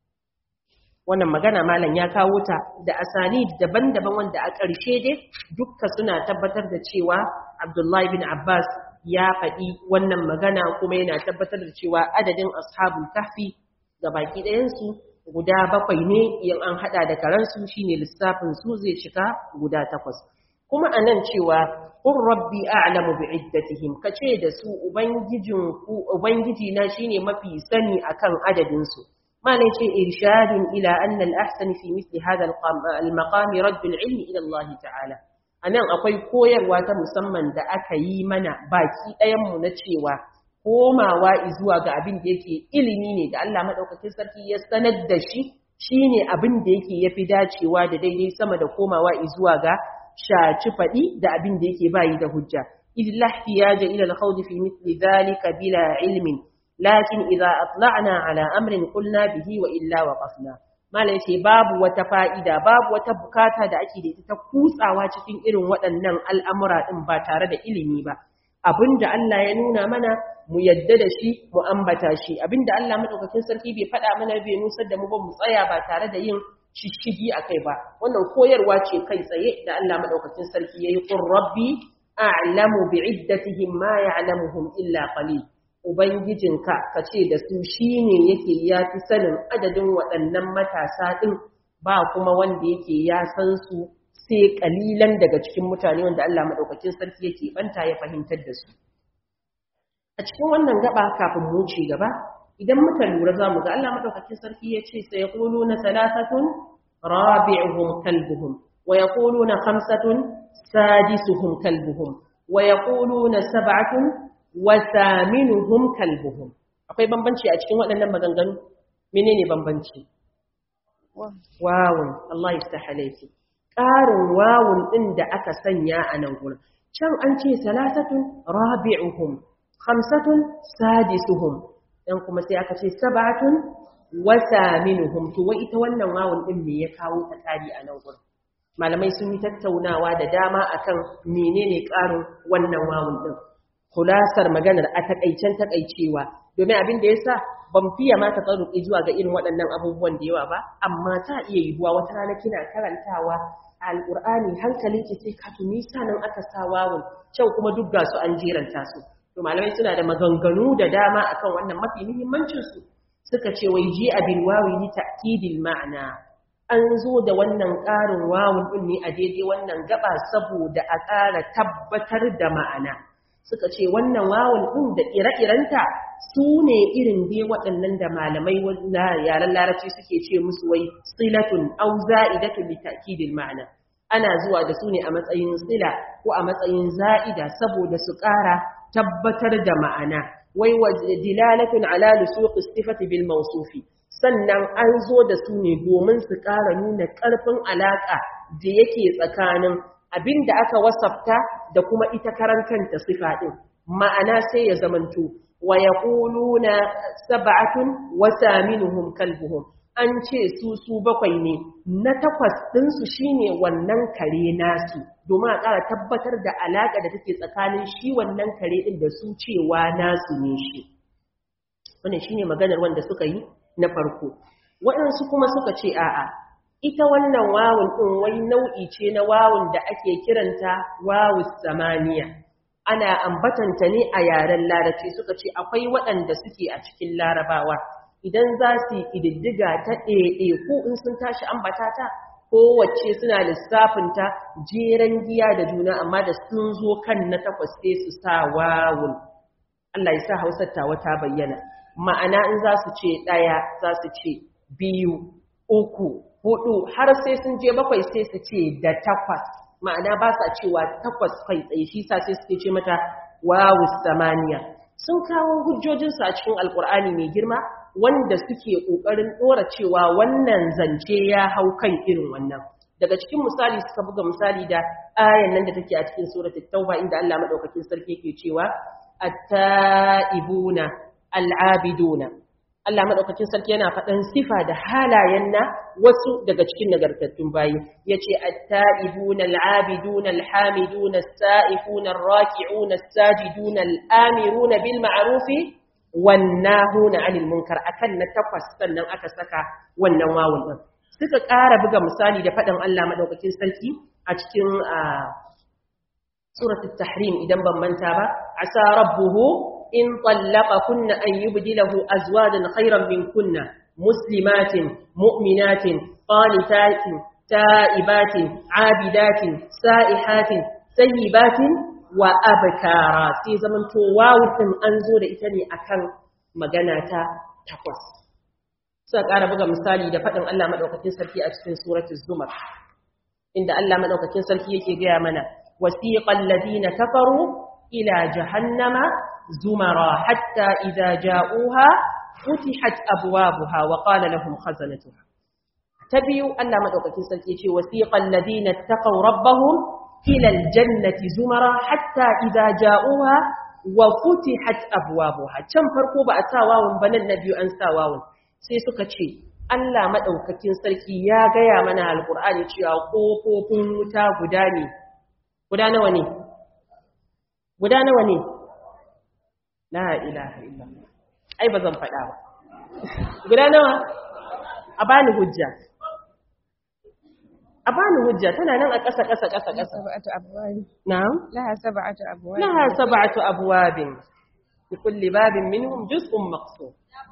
wannan magana malam ya kawo ta da asani daban-daban wanda a ƙarshe dai dukka suna tabbatar da cewa Abdullahi bin Abbas ya faɗi wannan magana kuma yana tabbatar da cewa adadin ashabul kahfi ga baki ɗayansu guda bakwai ne in an haɗa da karansu shine lissafin su zai cika guda takwas kuma a nan cewa ƙun rabbi a'lamu bi iddatihim kace da su ubangijin ku ubangiji na shine mafi sani akan adadin su malai ce irshadun ila anna al-ahsan fi mithli hadha al-maqam radd al-ilm ila Allah ta'ala anan akwai koyarwa ta musamman da aka yi mana baki ɗayan mu na cewa komawa zuwa ga abin da yake ilimi ne da Allah madaukakin sarki ya sanar da shi shine abin da yake yafi dacewa da daidai sama da komawa zuwa ga shaci faɗi da abin da yake bayi da hujja idillah ihtiyaja ila al-khawd fi mithli dhalika bila ilmin lakin idza atla'na ala amrin qulna bihi wa illa waqafna malai ce babu wata fa'ida babu wata bukata da ake da ita ta kutsawa cikin irin waɗannan al'amura din ba tare da ilimi ba abinda Allah ya nuna mana mu yadda da shi mu ambata shi abinda Allah madaukakin sarki bai faɗa mana bai nusar da mu ba mu tsaya ba tare da yin shishigi a kai ba wannan koyarwa ce kai tsaye da Allah madaukakin sarki yayi qur rabbi a'lamu bi'iddatihim ma ya'lamuhum illa qalil ubangijinka kace da su shine yake yafi sanin adadin waɗannan matasa din ba kuma wanda yake ya san su sai kalilan daga cikin mutane wanda Allah madaukakin sarki yake banta ya fahimtar da su a cikin wannan gaba kafin mu ci gaba idan muka lura za mu ga Allah madaukakin sarki ya ce sai yaquluna thalathatun rabi'uhum kalbuhum wa yaquluna khamsatun sadisuhum kalbuhum wa yaquluna sab'atun wa thaminuhum kalbuhum akwai bambanci a cikin waɗannan maganganu menene bambanci wawun Allah yaftaha alayki ƙarin wawun din da aka sanya a nan gurin can an ce salasatun rabi'uhum khamsatun sadisuhum dan kuma sai aka ce sab'atun wa thaminuhum to wai ita wannan wawun din me ya kawo ta kari a nan gurin malamai sun yi tattaunawa da dama akan menene karin wannan wawun din kulasar maganar a takaicen takaicewa domin abin da yasa ban fiye ma ta tsaruki zuwa ga irin waɗannan abubuwan da yawa ba amma ta iya yiwuwa wata rana kina karantawa alqur'ani hankalinki sai ka tuni sanan aka sa wawun kyau kuma duk ga su an jeranta su to malamai suna da maganganu da dama akan wannan mafi muhimmancin su suka ce wai ji abin wawi ni ta'kidil ma'ana an zo da wannan ƙarin wawun din ne a daidai wannan gaba saboda a ƙara tabbatar da ma'ana suka ce wannan wawun ɗin da ire-irenta su ne irin dai waɗannan da malamai na yaren larabci suke ce musu wai silatun au za'idatun li ta'kidil ma'ana ana zuwa da su ne a matsayin sila ko a matsayin za'ida saboda su ƙara tabbatar da ma'ana wai wa dilalatun ala lusuqi sifati bil mawsufi sannan an zo da su ne domin su ƙara nuna ƙarfin alaƙa da yake tsakanin abin da aka wasafta da kuma ita karan kanta sifa ɗin ma'ana sai ya zamanto wa yaquluna sab'atun wa thaminuhum kalbuhum an ce su su bakwai ne na takwas ɗinsu shine wannan kare nasu domin a ƙara tabbatar da alaƙa da take tsakanin shi wannan kare ɗin da su cewa nasu ne shi wannan shine maganar wanda suka yi na farko waɗansu kuma suka ce a'a ita wannan wawun ɗin wai nau'i ce na wawun da ake kiranta wawus samaniya ana ambatanta ne a yaren larabci suka ce akwai waɗanda suke a cikin larabawa idan za su yi ƙididdiga ta ɗaiɗe ko in sun tashi ambata ta kowace suna lissafinta jeren giya da juna amma da sun zo kan na takwas sai su sa wawun Allah ya sa hausar tawa ta bayyana ma'ana in za su ce ɗaya za su ce biyu uku hudu har sai sun je bakwai sai su ce da takwas ma'ana ba sa cewa takwas kai tsaye shi sa sai suke ce mata wawu samaniya sun kawo hujjojinsu a cikin alkur'ani mai girma wanda suke ƙoƙarin ɗora cewa wannan zance ya hau kan irin wannan daga cikin misali suka buga misali da ayan nan da take a cikin suratul tauba inda Allah madaukakin sarki yake cewa at-taibuna al-abiduna Allah madaukakin sarki yana faɗan sifa da halayen na wasu daga cikin nagartattun bayi yace at-taibuna al-abiduna al-hamiduna as-sa'ifuna ar-raki'una as-sajiduna al-amiruna bil ma'rufi wannahuna 'anil munkar akan na takwas sannan aka saka wannan wawun din suka ƙara buga misali da faɗin Allah madaukakin sarki a cikin suratul tahrim idan ban manta ba asa rabbuhu in طلقكن أن يبدله أزواجا خيرا منكن مسلمات مؤمنات قانتات تائبات عابدات سائحات سيبات وأبكارا في زمن تواو ثم أنزور إتني أكن مغناتا تقوس سأقار بغا مثالي da faɗin Allah madaukakin sarki a cikin suratul zumar inda Allah madaukakin sarki yake gaya mana wasiqal ladina kafaru ila jahannama زمرا حتى إذا جاءوها فتحت أبوابها وقال لهم خزنتها تبيوا ألا مدوكة سلكيشي وسيق الذين اتقوا ربهم إلى الجنة زمرا حتى إذا جاءوها وفتحت أبوابها كم فرقوا بأساواهم بنا النبي أن ساواهم سيسوك شيء Allah maɗaukakin sarki ya gaya mana alƙur'ani cewa ƙofofin wuta guda ne, guda nawa ne? Guda nawa ne? la ilaha illallah ai bazan faɗa ba guda nawa a bani hujja a bani hujja tana nan a ƙasa ƙasa ƙasa ƙasa sab'atu abwab na'am laha sab'atu abwab laha sab'atu abwabin bi kulli babin minhum juz'un maqsum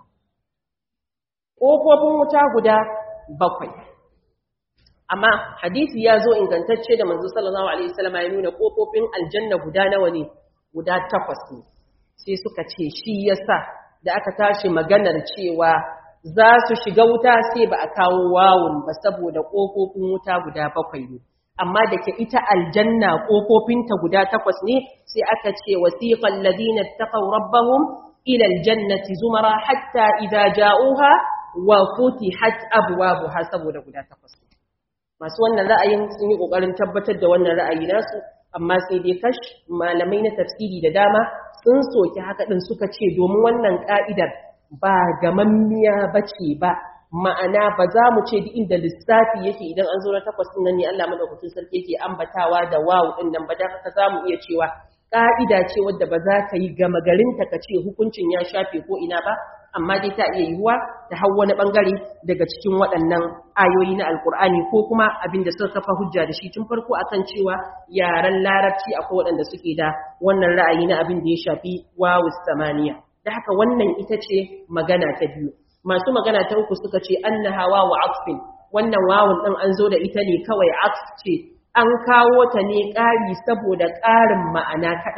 kofofin wuta guda bakwai amma hadisi ya zo ingantacce da manzo sallallahu alaihi wasallam ya nuna kofofin aljanna guda nawa ne guda takwas ne sai suka ce shi yasa da aka tashi maganar cewa za su shiga wuta sai ba a kawo wawun ba saboda ƙofofin wuta guda bakwai ne amma da ke ita aljanna ƙofofinta guda takwas ne sai aka ce wasiqal ladina taqaw rabbahum ila aljannati zumara hatta idza ja'uha wa futihat abwabuha saboda guda takwas masu wannan ra'ayin sun yi kokarin tabbatar da wannan ra'ayi nasu amma sai dai kash malamai na tafsiri da dama sun soki haka ɗin suka ce domin wannan ƙa'idar ba gamammiya ba ce ba ma'ana ba za mu ce duk inda lissafi yake idan an zo na takwas ɗin nan ne Allah madaukakin sarki yake ambatawa da wawu ɗin nan ba da haka za mu iya cewa ƙa'ida ce wadda ba za ka yi gama garinta ka ce hukuncin ya shafe ko ina ba amma dai ta iya yiwuwa ta hau wani ɓangare daga cikin waɗannan ayoyi na alkur'ani ko kuma abin da suka kafa hujja da shi tun farko akan cewa yaren larabci akwai waɗanda suke da wannan ra'ayi na abin da ya shafi wawu samaniya da haka wannan ita ce magana ta biyu masu magana ta uku suka ce annaha wawu aqfin wannan wawun ɗin an zo da ita ne kawai aqf ce an kawo ta ne ƙari saboda ƙarin ma'ana kaɗai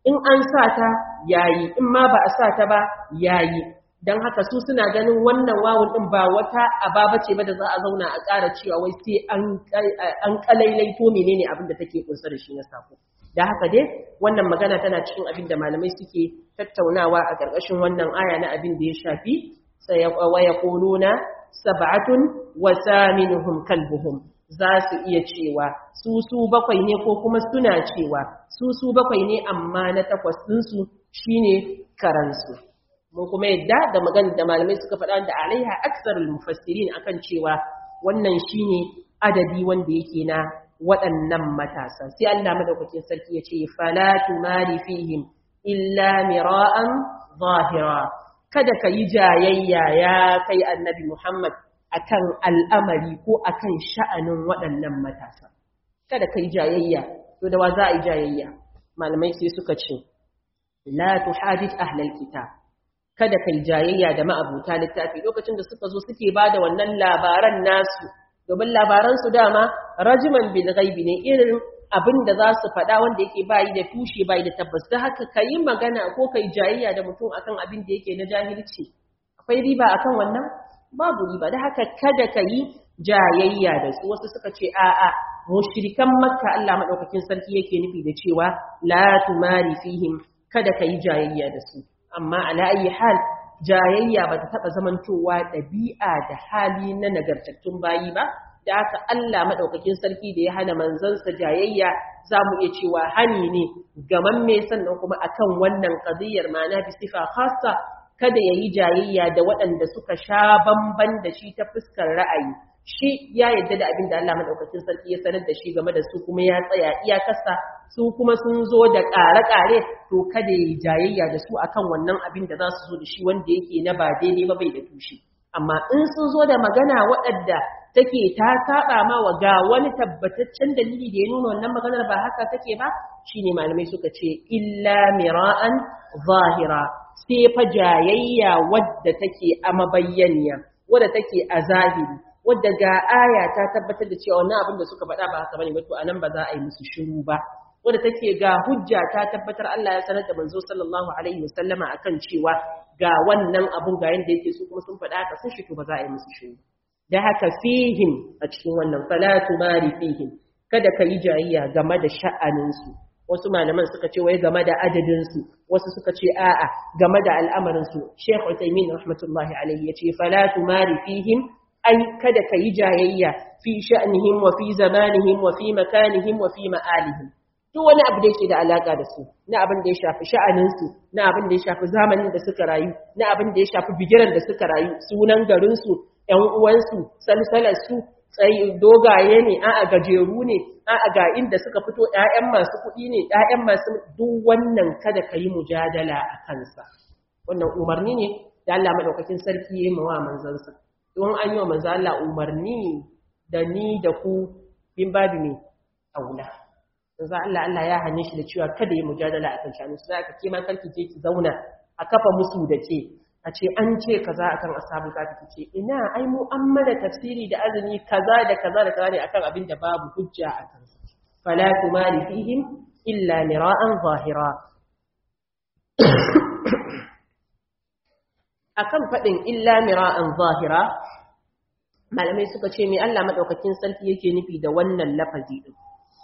in an sa ta yayi in ma ba a sa ta ba yayi dan haka su suna ganin wannan wawun din ba wata ababa ce ba da za a zauna a ƙara cewa wai sai an an kalailaito menene abin da take kunsa da shi na sako da haka dai wannan magana tana cikin abin da malamai suke tattaunawa a ƙarƙashin wannan aya na abin da ya shafi sai wa yaquluna sab'atun wa thaminuhum kalbuhum za su iya cewa su su bakwai ne ko kuma suna cewa su su bakwai ne amma na takwas ɗinsu shine karansu mun kuma yadda da magana da malamai suka faɗa da alaiha aksarul mufassirin akan cewa wannan shine adadi wanda yake na waɗannan matasa sai Allah madaukakin sarki ya ce fala tumari fihim illa mira'an zahira kada ka yi jayayya ya kai annabi Muhammad akan al'amari ko akan sha'anin waɗannan matasa kada ka yi jayayya to da wa za a yi jayayya malamai sai suka ce la tuhadith ahlal kitab kada ka yi jayayya da ma'abuta littafi lokacin da suka zo suke bada wannan labaran nasu domin labaran su dama rajiman bil ghaibi ne irin abin da za su faɗa wanda yake bayi da tushe bayi da tabbas da haka ka yi magana ko ka yi jayayya da mutum akan abin da yake na jahilci akwai riba akan wannan babu riba da haka kada ka yi jayayya da su wasu suka ce a'a mushrikan makka Allah madaukakin sarki yake nufi da cewa la tumari fihim kada ka yi jayayya da su amma ala ayi hal jayayya ba ta taɓa zamantowa ɗabi'a da hali na nagartattun bayi ba da haka Allah maɗaukakin sarki da ya hana manzansa jayayya za mu iya cewa hani ne gamamme sannan kuma akan wannan ƙaziyar ma'ana bi sifa khassa kada ya yi jayayya da waɗanda suka sha bamban da shi ta fuskar ra'ayi shi ya yadda da abin da Allah maɗaukakin sarki ya sanar da shi game da su kuma ya tsaya iyakarsa su kuma sun zo da ƙare-ƙare to kada ya yi jayayya da su akan wannan abin da za su zo da shi wanda yake na ba daidai ba bai da tushe amma in sun zo da magana waɗanda take ta saba ma wa ga wani tabbataccen dalili da ya nuna wannan maganar ba haka take ba shine malamai suka ce illa mira'an zahira sai fa jayayya wadda take a mabayyaniya wadda take a zahiri wadda ga aya ta tabbatar da cewa wannan abin da suka faɗa ba haka bane ba to anan ba za a yi musu shiru ba wadda take ga hujja ta tabbatar Allah ya sanar da manzo sallallahu alaihi wasallama akan cewa ga wannan abun ga yanda yake su kuma sun faɗa haka sun shi to ba za a yi musu shiru da haka fihim a cikin wannan falatu mari fihim kada ka yi jayayya game da sha'aninsu wasu malaman suka ce wai game da adadinsu wasu suka ce a'a game da al'amarinsu sheikh utaimin rahmatullahi alaihi ya ce falatu mari fihim ai kada ka yi jayayya fi sha'nihim wa fi zamanihim wa fi makanihim wa fi ma'alihim duk wani abu da yake da alaka da su na abin da ya shafi sha'aninsu na abin da ya shafi zamanin da suka rayu na abin da ya shafi bigiran da suka rayu sunan garinsu ‘yan uwansu, salsalarsu, tsayi dogaye ne, a gajeru ne, a ga inda suka fito ‘ya'yan masu kuɗi ne, ‘ya'yan masu duk wannan kada ka yi mujadala a kansa. Wannan umarni ne da Allah maɗaukakin sarki ya yi mawa manzansa. Don an yi wa manzo Allah umarni da ni da ku bin babu ne aula. Manzo Allah Allah ya hane shi da cewa kada yi mujadala a kan shanu. Sai aka kima karki je ki zauna a kafa musu da ke a ce an ce kaza akan ashabul kafi ce ina ai mu an mana tafsiri da azumi kaza da kaza da kaza ne akan abin da babu hujja a kan fala tumali fihim illa mira'an zahira akan fadin illa mira'an zahira malamai suka ce me Allah madaukakin sarki yake nufi da wannan lafazi din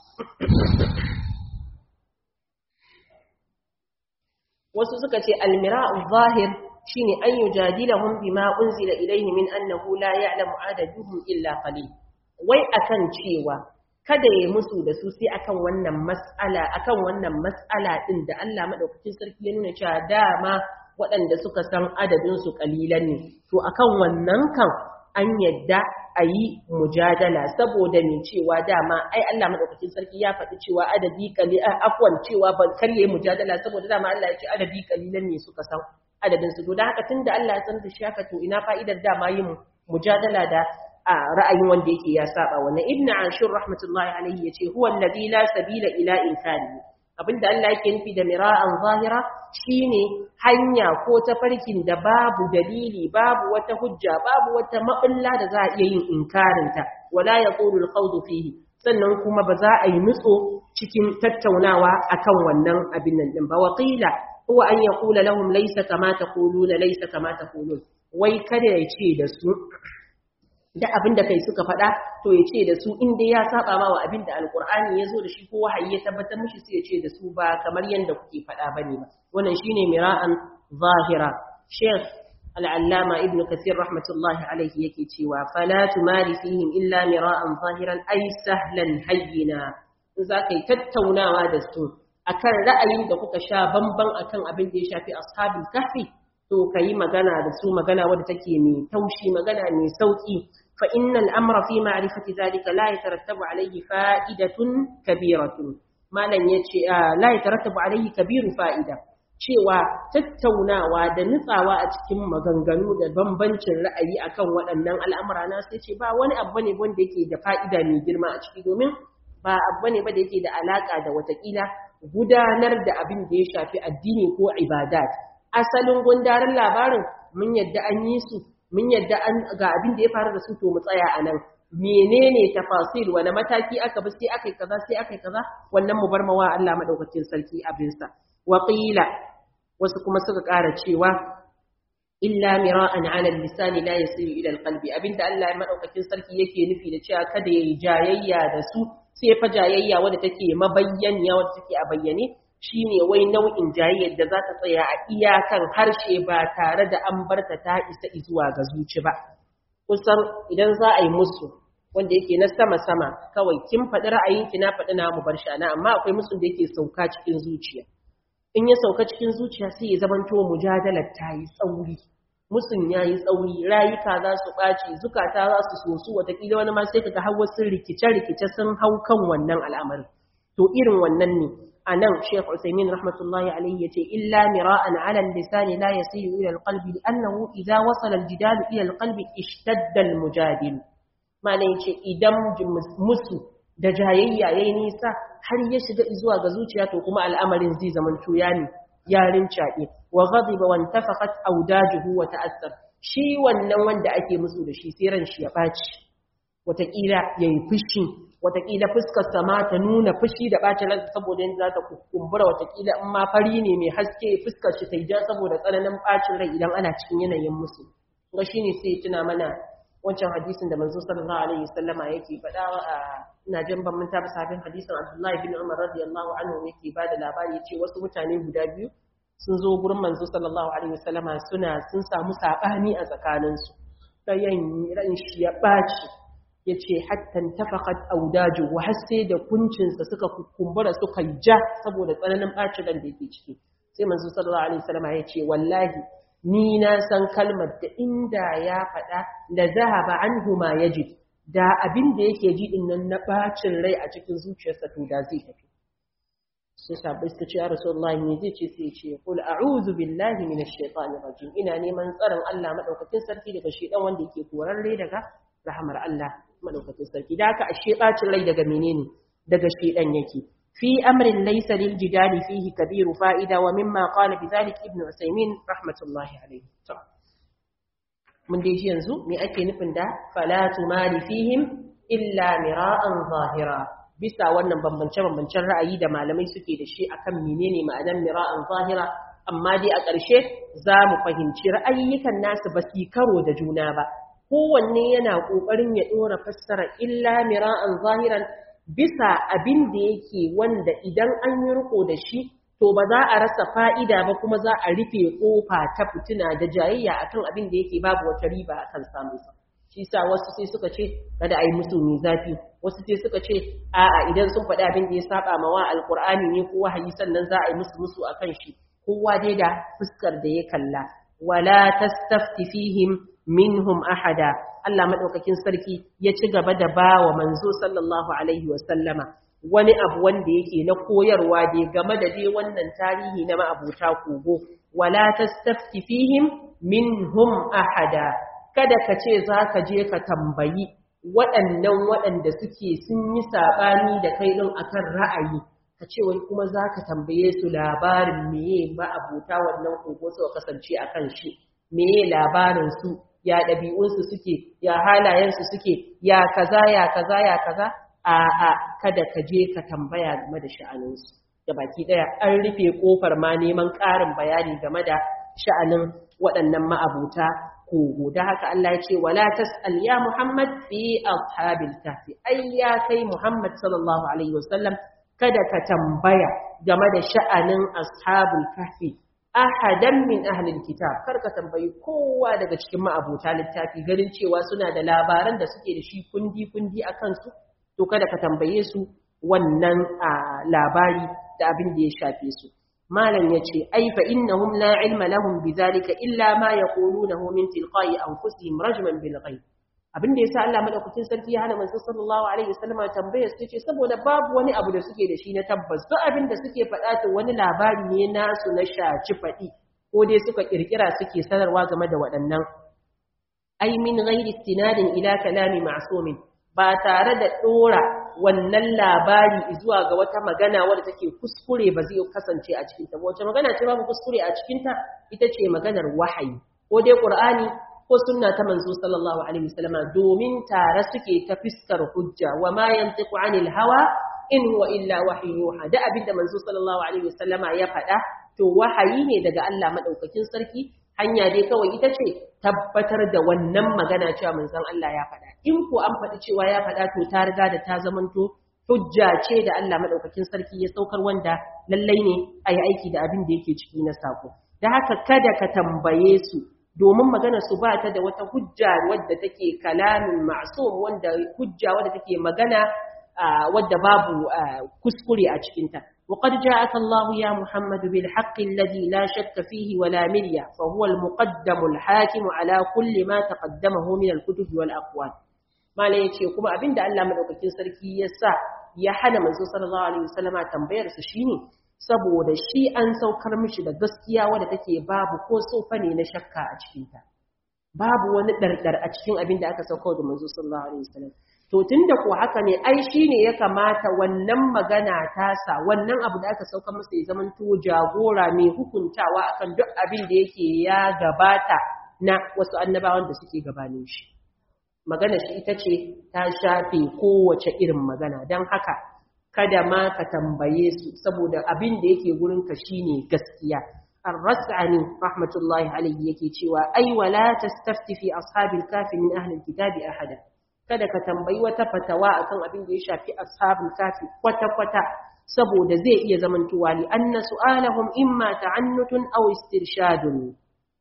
wasu suka ce almira'u zahir shine an yujadilahum bima unzila ilayhi min annahu la ya'lamu adaduhum illa qalil wai akan cewa kada ya musu da su sai akan wannan mas'ala akan wannan mas'ala din da Allah madaukakin sarki ya nuna cewa dama waɗanda suka san adadin su kalilan ne to akan wannan kan an yadda a yi mujadala saboda ne cewa dama ai Allah madaukakin sarki ya faɗi cewa adadi kalilan afwan cewa ban karye mujadala saboda dama Allah ya ce adadi kalilan ne suka san adadin su da haka tunda Allah ya san da shi haka to ina fa'idar dama yin mujadala da a ra'ayin wanda yake ya saba wannan ibnu ashur rahmatullahi alayhi yace huwa alladhi la sabila ila inkari abinda Allah yake nufi da mira'an zahira shine hanya ko tafarkin da babu dalili babu wata hujja babu wata mabulla da za a iya yin inkarinta wala yaqulu al fihi sannan kuma ba za a yi nutso cikin tattaunawa akan wannan abin nan din ba waqila huwa an yaqula lahum laysa kama taquluna laysa kama taqulun wai kada ya ce da su da abin da kai suka faɗa to ya ce da su inda ya saba ma wa abin da alkur'ani ya zo da shi ko wahayi ya tabbatar mishi sai ya ce da su ba kamar yadda kuke faɗa bane ba wannan shine mira'an zahira sheikh al'allama ibnu kasir rahmatullahi alaihi yake cewa fala tumari fihim illa mira'an zahiran ay sahlan hayyina in za ka yi tattaunawa da su akan ra'ayin da kuka sha bamban akan abin da ya shafi ashabul kahfi to ka yi magana da su magana wadda take mai taushi magana mai sauki fa innal amra fi ma'rifati zalika la yatarattabu alayhi fa'idatun kabiratun malam yace la yatarattabu alayhi kabiru fa'ida cewa tattaunawa da nutsawa a cikin maganganu da bambancin ra'ayi akan waɗannan al'amura na sai ce ba wani abu ne wanda yake da fa'ida mai girma a ciki domin ba abu ne ba da yake da alaka da watakila gudanar da abin da ya shafi addini ko ibadat asalin gundarin labarin mun yadda an yi su mun yadda an ga abin da ya faru da su to mu tsaya a nan menene tafasil wani mataki aka bi sai aka yi kaza sai aka yi kaza wannan mu bar mawa Allah madaukakin sarki abinsa wa qila wasu kuma suka ƙara cewa illa mira'an 'ala al-lisan la yasiru ila al-qalbi abinda Allah madaukakin sarki yake nufi da cewa kada yayi jayayya da su sai fa jayayya wadda take mabayyaniya wadda take a bayyane shine wai nau'in jayayyar da za ta tsaya a iyakan harshe ba tare da an barta ta isa zuwa ga zuci ba kusan idan za a yi musu wanda yake na sama-sama kawai kin faɗi ra'ayinki na faɗi na mu bar shana amma akwai musu da yake sauka cikin zuciya in ya sauka cikin zuciya sai ya zamanto mujadalar ta yi tsauri musun ya yi tsauri rayuka za su ɓaci zukata za su sosu watakila wani ma sai kaga har wasu rikice-rikice sun hau kan wannan al'amarin to irin wannan ne a nan Sheikh Usaimin rahmatullahi alaihi yace illa mira'an 'ala al-lisani la yasilu ila al-qalbi li'annahu idha wasala al-jidal ila al-qalbi ishtadda al-mujadil malai yace idan musu da jayayya yayi nisa har ya shiga zuwa ga zuciya to kuma al'amarin zai zaman tuya ne yarin caɗe wa ghadiba wa intafaqat awdajuhu wa ta'assar shi wannan wanda ake musu da shi sai ran shi ya baci wataƙila yayi fushi wataƙila fuskar sama ta nuna fushi da ɓacin ransa saboda yanzu za ta kumbura wataƙila in ma fari ne mai haske fuskar shi ta yi ja saboda tsananin ɓacin rai idan ana cikin yanayin musu ga shi ne sai tuna mana wancan hadisin da manzo sallallahu alaihi wasallama yake faɗa a ina jin ban manta ba sabin hadisin Abdullahi bin Umar radiyallahu anhu yake bada labari yace wasu mutane guda biyu sun zo gurin manzo sallallahu alaihi wasallama suna sun samu sabani a tsakaninsu ɗayan ran shi ya ɓaci ya ce hattan tafakat audaju wa har sai da kuncinsa suka kumbura suka ja saboda tsananin ɓacin ran da yake ciki sai manzo sallallahu alaihi wasallam ya ce wallahi ni na san kalmar da inda ya faɗa la zahaba anhu ma yajid da abin da yake ji din nan na ɓacin rai a cikin zuciyarsa to da zai tafi sai sabai suka ce ya rasulullahi me zai ce sai ya ce qul a'udhu billahi minash shaitanir rajim ina neman tsaron Allah madaukakin sarki daga shedan wanda yake korarre daga rahamar Allah madaukakin sarki da haka ashe bacin rai daga menene daga shedan yake fi amrin laysa lil jidali fihi kabiru fa'ida wa mimma qala bidhalik ibnu usaymin rahmatullahi alayhi to mun dai yanzu me ake nufin da fala tumali fihim illa mira'an zahira bisa wannan bambance bambancen ra'ayi da malamai suke da shi akan menene ma'anar mira'an zahira amma dai a ƙarshe za mu fahimci ra'ayyukan nasu ba su karo da juna ba kowanne yana ƙoƙarin ya ɗora fassara illa mira'an zahiran bisa abin da yake wanda idan an yi riko da shi to ba za a rasa fa'ida ba kuma za a rufe ƙofa ta fitina da jayayya akan abin da yake babu wata riba akan samun sa shi sa wasu sai suka ce kada a yi musu mai zafi wasu sai suka ce a'a idan sun faɗi abin da ya saba ma wa alƙur'ani ne ko wahayi sannan za a yi musu musu akan shi kowa dai da fuskar da ya kalla wala tastafti fihim minhum ahada Allah madaukakin sarki ya ci gaba da bawa manzo sallallahu alaihi wasallama wani abu wanda yake na koyarwa dai game da dai wannan tarihi na ma'abuta kogo wala tastafti fihim minhum ahada kada ka ce zaka je ka tambayi waɗannan waɗanda suke sun yi sabani da kai din akan ra'ayi ka ce wai kuma zaka tambaye su labarin meye ma'abuta wannan kogo suka kasance akan shi meye labarin su ya ɗabi'unsu suke ya halayensu suke ya kaza ya kaza ya kaza a a kada ka je ka tambaya game da sha'aninsu da baki daya an rufe kofar ma neman ƙarin bayani game da sha'anin waɗannan ma'abuta kogo da haka Allah ya ce wala tas'al ya Muhammad fi ashabil kahfi ai ya kai Muhammad sallallahu alaihi wasallam kada ka tambaya game da sha'anin ashabul kahfi ahadan min ahlil kitab kar ka tambayi kowa daga cikin ma'abuta littafi ganin cewa suna da labaran da suke da shi kundi kundi akan su to kada ka tambaye su wannan labari da abin da ya shafe su malam yace ai fa innahum la ilma lahum bidhalika illa ma yaqulunahu min tilqa'i anfusihim rajman bil ghaib abin da yasa Allah madaukakin sarki ya hana manzo sallallahu alaihi wasallam tambayar su ce saboda babu wani abu da suke da shi na tabbas duk abin da suke faɗa to wani labari ne nasu na shaci faɗi ko dai suka kirkira suke sanarwa game da waɗannan ai min ghairi istinadin ila kalami ma'sumin ba tare da dora wannan labari zuwa ga wata magana wadda take kuskure ba zai kasance a cikinta ba wace magana ce babu kuskure a cikinta ita ce maganar wahayi ko dai qur'ani ko sunna ta manzo sallallahu alaihi wasallam domin tare suke ta fiskar hujja wa ma yantiqu anil hawa in huwa illa wahyu yuha da abinda manzo sallallahu alaihi wasallam ya faɗa to wahayi ne daga Allah madaukakin sarki hanya dai kawai ita ce tabbatar da wannan magana cewa manzon Allah ya faɗa in ko an faɗi cewa ya faɗa to ta riga da ta zamanto hujja ce da Allah madaukakin sarki ya saukar wanda lallai ne a yi aiki da abin da yake ciki na sako da haka kada ka tambaye su domin magana su ba ta da wata hujja wadda take kalamin ma'sum wanda hujja wadda take magana wadda babu kuskure a cikinta وقد جاءك الله يا محمد بالحق الذي لا شك فيه ولا مرية فهو المقدم الحاكم على كل ما تقدمه من الكتب والأقوال ما لا يتي كما أبين دا الله مدوكتين سركي يسا ya hana manzo sallallahu alaihi wasallama tambayar sa shine saboda shi an saukar mishi da gaskiya wadda take babu ko sofa ne na shakka a cikin ta babu wani dardar a cikin abin da aka saukar da manzo sallallahu alaihi wasallam to tunda ko haka ne ai shine ya kamata wannan magana ta sa wannan abu da aka saukar masa ya zaman to jagora mai hukuntawa akan duk abin da yake ya gabata na wasu annabawan da suke gabanin shi magana shi ita ce ta shafe kowace irin magana don haka kada ma ka tambaye su saboda abin da yake gurinka shine gaskiya ar-ras'ani rahmatullahi alayhi yake cewa ai wala tastafti fi ashabil kafi min ahli alkitabi ahada kada ka tambayi wata fatawa akan abin da ya shafi ashabul kafi kwata kwata saboda zai iya zamantowa li anna su'alahum imma ta'annutun aw istirshadun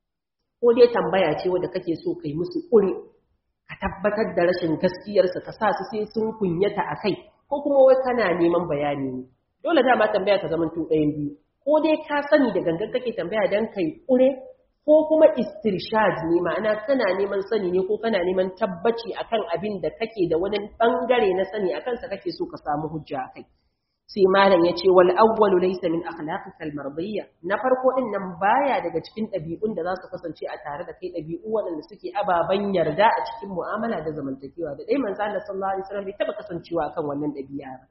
ko dai tambaya ce wanda kake so kai musu ƙuri ka tabbatar da rashin gaskiyarsa ka sa su sai sun kunyata a kai ko kuma wai kana neman bayani ne dole dama tambaya ta zamanto ɗayan biyu ko dai ka sani da gangan kake tambaya don kai ƙure ko kuma istirshad ne ma'ana kana neman sani ne ko kana neman tabbaci akan abin da kake da wani bangare na sani akan sa kake so ka samu hujja akai sai malam ya ce wal awwalu laysa min akhlaqika al mardiyya na farko din nan baya daga cikin ɗabi'un da za su kasance a tare da kai ɗabi'u waɗanda suke ababan yarda a cikin mu'amala da zamantakewa da dai manzo Allah sallallahu alaihi wasallam bai taba kasancewa akan wannan ɗabi'a ba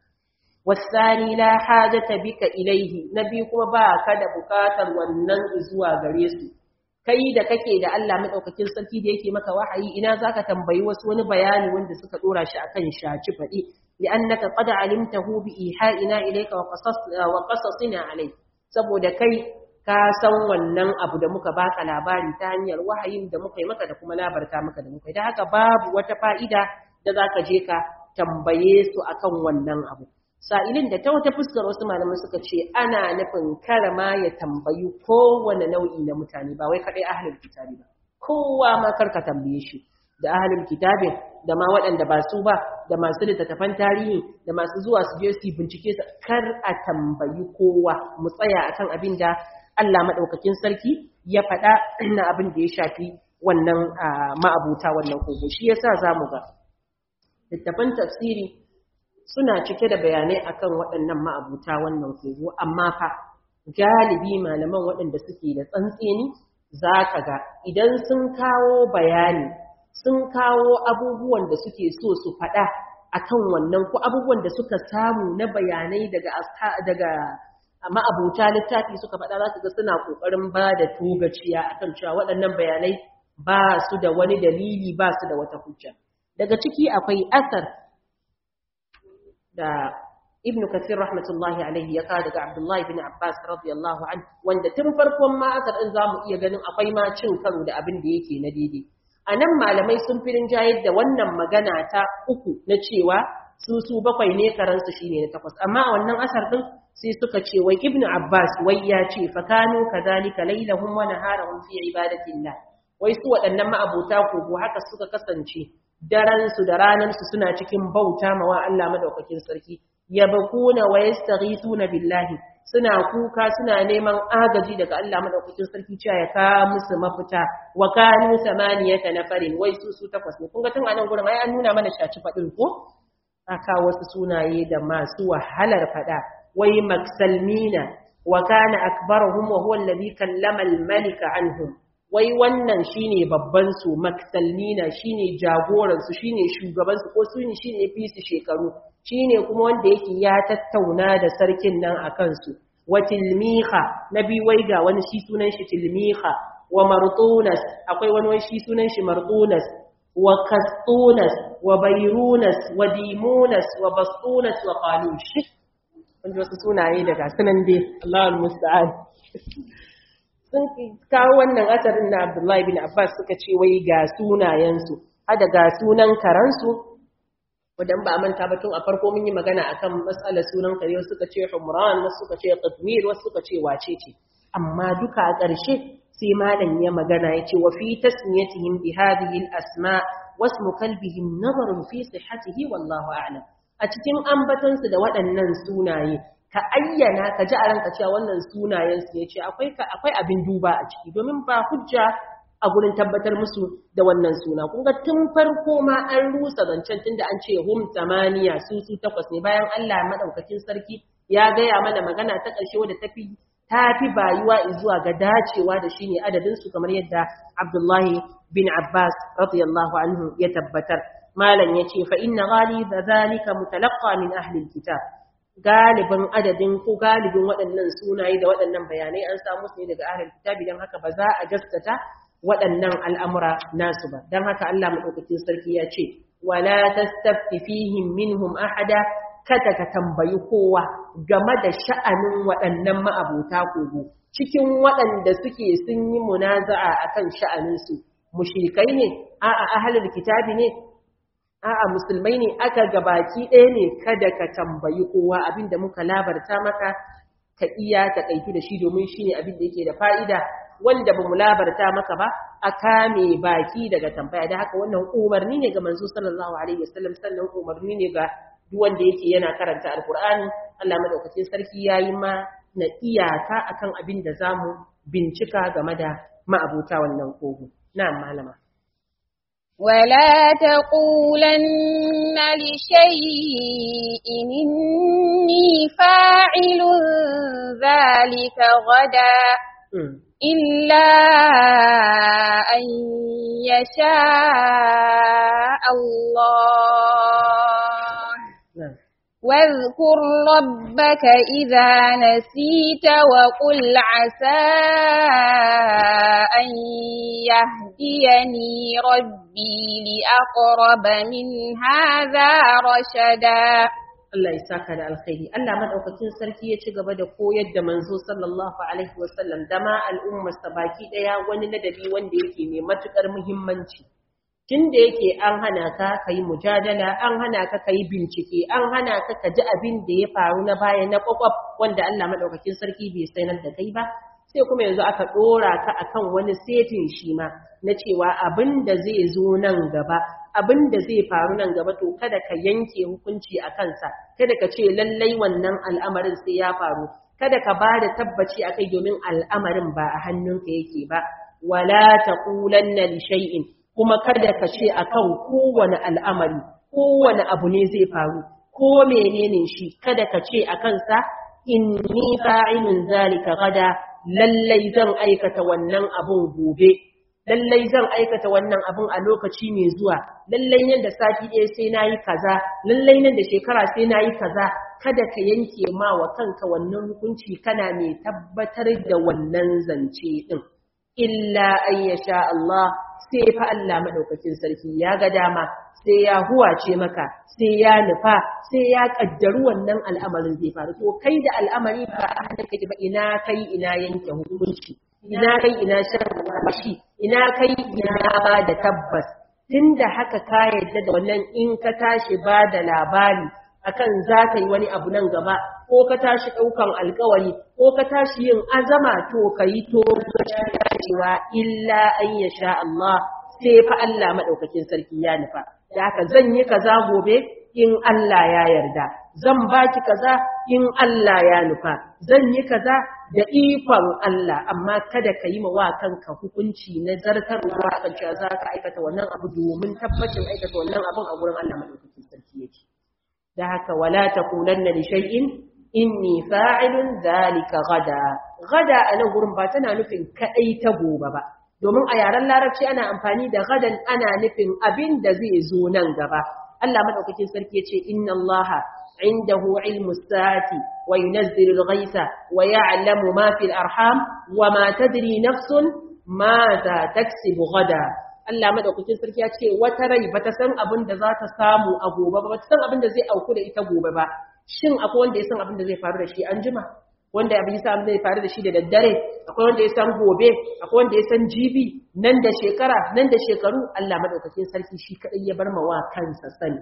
wasani la hajata bika ilaihi nabi kuma ba ka da bukatar wannan zuwa gare su kai da kake da Allah madaukakin sarki da yake maka wahayi ina zaka tambayi wasu wani bayani wanda suka dora shi akan shaci fadi li'annaka qad alimtahu bi iha'ina ilayka wa qasas wa qasasina alayk saboda kai ka san wannan abu da muka baka labari ta hanyar wahayin da muka yi maka da kuma labarta maka da muka yi da haka babu wata fa'ida da zaka je ka tambaye su akan wannan abu sa'ilin da ta wata fuskar wasu malamai suka ce ana nufin karama ya tambayi kowane nau'i na mutane ba wai kaɗai ahalin kitabi ba kowa ma karka tambaye shi da ahalin kitabin da ma waɗanda ba su ba da masu littattafan tarihi da masu zuwa su je su bincike su kar a tambayi kowa mu tsaya akan abin da Allah maɗaukakin sarki ya faɗa na abin da ya shafi wannan ma'abuta wannan kogo shi yasa za mu ga littattafan tafsiri suna cike da bayanai akan waɗannan ma'abuta wannan kogo amma fa galibi malaman waɗanda suke da tsantseni za ka ga idan sun kawo bayani sun kawo abubuwan da suke so su faɗa akan wannan ko abubuwan da suka samu na bayanai daga daga ma'abuta littafi suka faɗa za ka ga suna ƙoƙarin ba da togaciya akan cewa waɗannan bayanai ba su da wani dalili ba su da wata hujja daga ciki akwai asar da ibn kathir rahmatullahi alaihi ya kawo daga abdullahi bin abbas radiyallahu an wanda tun farkon ma asar din zamu iya ganin akwai ma cin karo da abin da yake na daidai a nan malamai sun fi rinjayar da wannan magana ta uku na cewa su su bakwai ne karansu shine na takwas amma a wannan asar din sai suka ce wai ibn abbas wai ya ce fa kanu kadhalika laylahum wa naharahum fi ibadatillah wai su waɗannan ma'abota kogo haka suka kasance daren su da ranar su suna cikin bauta ma wa Allah madaukakin sarki yabkuna wa yastaghithuna billahi suna kuka suna neman agaji daga Allah madaukakin sarki cewa ya ka musu mafita wa kanu samaniyata nafarin wai su su takwas ne kun ga tun anan gurin ai an nuna mana shaci fadin ko aka wasu sunaye da masu wahalar fada wai maksalmina wa kana akbaruhum wa huwa alladhi kallama al-malika anhum wai wannan shine babban su maksalmina shine jagoran su shine shugaban su ko su shine fi su shekaru shine kuma wanda yake ya tattauna da sarkin nan akan su wa tilmiha nabi wai ga wani shi sunan shi tilmiha wa martunas akwai wani wai shi sunan shi martunas wa kastunas wa bayrunas wa dimunas wa bastunas wa qalush wanda wasu sunaye daga sunan dai Allahul musta'an sun kawo wannan asarin na Abdullahi bin Abbas suka ce wai ga sunayensu hada ga sunan karansu wadan ba a manta ba tun a farko mun yi magana akan matsalar sunan kare wasu suka ce Humran wasu suka ce Qatmir wasu suka ce wace ce amma duka a ƙarshe sai malam ya magana ya ce wa fi tasmiyatihim bi hadhihi al-asma wasmu kalbihim nazarun fi sihhatihi wallahu a'lam a cikin ambatansu da waɗannan sunaye ka ayyana ka ji a ranka cewa wannan sunayen su ne ce akwai akwai abin duba a ciki domin ba hujja a gurin tabbatar musu da wannan suna kun ga tun farko ma an rusa zancen tunda an ce hum tamaniya su su takwas ne bayan Allah madaukakin sarki ya gaya mana magana ta ƙarshe wadda tafi tafi bayuwa zuwa ga dacewa da shine adadin su kamar yadda Abdullahi bin Abbas radiyallahu anhu ya tabbatar malam yace fa inna ghaliba zalika mutalaqqa min ahli alkitab galibin adadin ko galibin waɗannan sunaye da waɗannan bayanai an samu su ne daga ahlul kitabi dan haka ba za a gaskata waɗannan al'amura nasu ba dan haka Allah madaukakin sarki ya ce wala tastafti fihim minhum ahada kada ka tambayi kowa game da sha'anin waɗannan ma'abota kogo cikin waɗanda suke sun yi munaza'a akan sha'aninsu mushrikai ne a'a ahlul kitabi ne a'a musulmai ne aka gabaki ɗaya ne kada ka tambayi kowa abinda muka labarta maka ka iya ta kaitu da shi domin shine abin da yake da fa'ida wanda ba mu labarta maka ba a kame baki daga tambaya da haka wannan umarni ne ga manzo sallallahu alaihi wasallam sannan umarni ne ga duk wanda yake yana karanta alqur'ani Allah madaukakin sarki yayi ma na iyaka akan abin da zamu bincika game da ma'abuta wannan kogo na'am malama ولا تقولن لشيء إني فاعل ذلك غدا إلا أن يشاء الله واذكر ربك إذا نسيت وقل عسى أن يهديني ربي لأقرب من هذا رشدا Allah ya saka da alkhairi Allah madaukakin sarki ya ci gaba da koyar da manzo sallallahu alaihi wasallam da ma al'ummar sa baki daya wani ladabi wanda yake mai matukar muhimmanci tunda yake an hana ka kai mujadala an hana ka kai bincike an hana ka ka ji abin da ya faru na baya na kwakwaf wanda Allah madaukakin sarki bai sanar da kai ba sai kuma yanzu aka dora ka akan wani setin shi ma na cewa abin da zai zo nan gaba abin da zai faru nan gaba to kada ka yanke hukunci a kansa kada ka ce lallai wannan al'amarin sai ya faru kada ka ba da tabbaci a kai domin al'amarin ba a hannunka yake ba wala taqulanna li shay'in kuma kada ka ce akan kowane al'amari kowane abu ne zai faru ko menene shi kada ka ce a kansa inni fa'ilun zalika gada lallai zan aikata wannan abun gobe lallai zan aikata wannan abun a lokaci mai zuwa lallai nan da sati ɗaya sai na yi kaza lallai nan da shekara sai na yi kaza kada ka yanke ma wa kanka wannan hukunci kana mai tabbatar da wannan zance ɗin illa an ya sha Allah sai fa Allah madaukakin sarki ya ga dama sai ya huwace maka sai ya nufa sai ya kaddaru wannan al'amarin zai faru to kai da al'amari ba a hannun kake ba ina kai ina yanke hukunci ina kai ina shan shi ina kai ina ba da tabbas tunda haka ka yadda da wannan in ka tashi ba da labari akan za ka yi wani abu nan gaba ko ka tashi ɗaukan alkawari ko ka tashi yin azama to ka yi to cewa illa an ya sha Allah sai fa Allah maɗaukakin sarki ya nufa da haka zan yi kaza gobe in Allah ya yarda zan baki kaza in Allah ya nufa zan yi kaza da ikon Allah amma kada ka yi wa kanka hukunci na zartarwa kan cewa za ka aikata wannan abu domin tabbacin aikata wannan abun a gurin Allah maɗaukakin sarki yake da haka wala taqulanna li shay'in inni fa'ilun zalika gada gada a nan gurin ba tana nufin kadai ta gobe ba domin a yaren larabci ana amfani da gadan ana nufin abin da zai zo nan gaba Allah madaukakin sarki yace inna Allah indahu ilmu sa'ati wa yunazzilu al-ghaytha wa ya'lamu ma fil arham wa ma tadri nafsun madha taksibu gada Allah madaukakin sarki ya ce wata rai bata san abin da za ta samu a gobe ba bata san abin da zai auku da ita gobe ba shin akwai wanda ya san abin da zai faru da shi an jima wanda abin ya san zai faru da shi da daddare akwai wanda ya san gobe akwai wanda ya san jibi nan da shekara nan da shekaru Allah madaukakin sarki shi kadai ya bar mawa kansa sani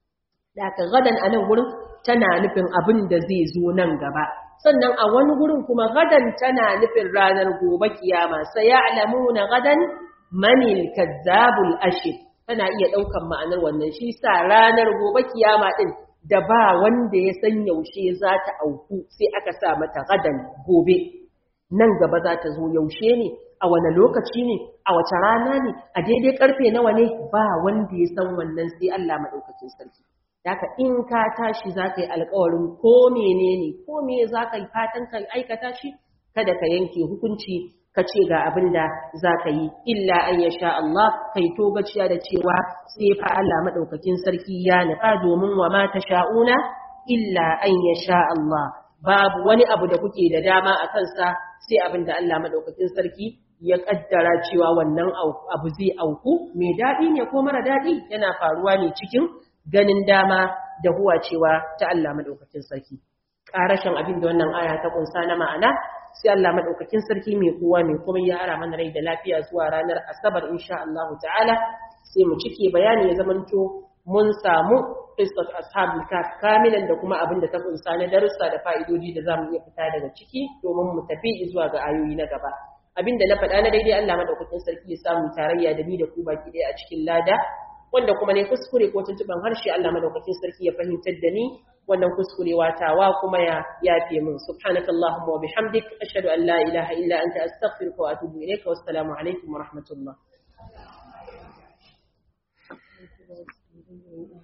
da ka gadan a nan gurin tana nufin abin da zai zo nan gaba sannan a wani gurin kuma gadan tana nufin ranar gobe kiyama sai ya'lamuna gadan manil kazzabul ashir tana iya daukan ma'anar wannan shi sa ranar gobe kiyama din da ba wanda ya san yaushe za ta auku sai aka sa mata gadan gobe nan gaba za ta zo yaushe ne a wane lokaci ne a wace rana ne a daidai karfe nawa ne ba wanda ya san wannan sai Allah madaukakin sarki Daka in ka tashi za ka yi alkawarin ko menene ko me za ka yi fatan ka aikata shi kada ka yanke hukunci ka ce ga abin da za ka yi illa an ya sha Allah kai to gaciya da cewa sai fa Allah maɗaukakin sarki ya nufa domin wa ma ta sha'una illa an ya sha Allah babu wani abu da kuke da dama a kansa sai abin da Allah maɗaukakin sarki ya ƙaddara cewa wannan abu zai auku mai daɗi ne ko mara daɗi yana faruwa ne cikin ganin dama da huwa cewa ta Allah maɗaukakin sarki ƙarashin abin da wannan aya ta ƙunsa na ma'ana sai Allah madaukakin sarki mai kowa mai kuma ya ara mana rai da lafiya zuwa ranar asabar insha Allah ta'ala sai mu cike bayani ya zamanto mun samu qissat ashabul kaf kamilan da kuma abin da ta kunsa na darussa da fa'idodi da zamu iya fita daga ciki domin mu tafi zuwa ga ayoyi na gaba abin da na faɗa na daidai Allah madaukakin sarki ya samu tarayya da ni da ku baki ɗaya a cikin lada wanda kuma ne kuskure ko tuntuban harshe Allah madaukakin sarki ya fahimtar da ni wannan kuskurewa tawa kuma ya yafe min subhanaka allahumma wa bihamdik ashhadu an la ilaha illa anta astaghfiruka wa atubu ilayka wassalamu alaikum wa rahmatullah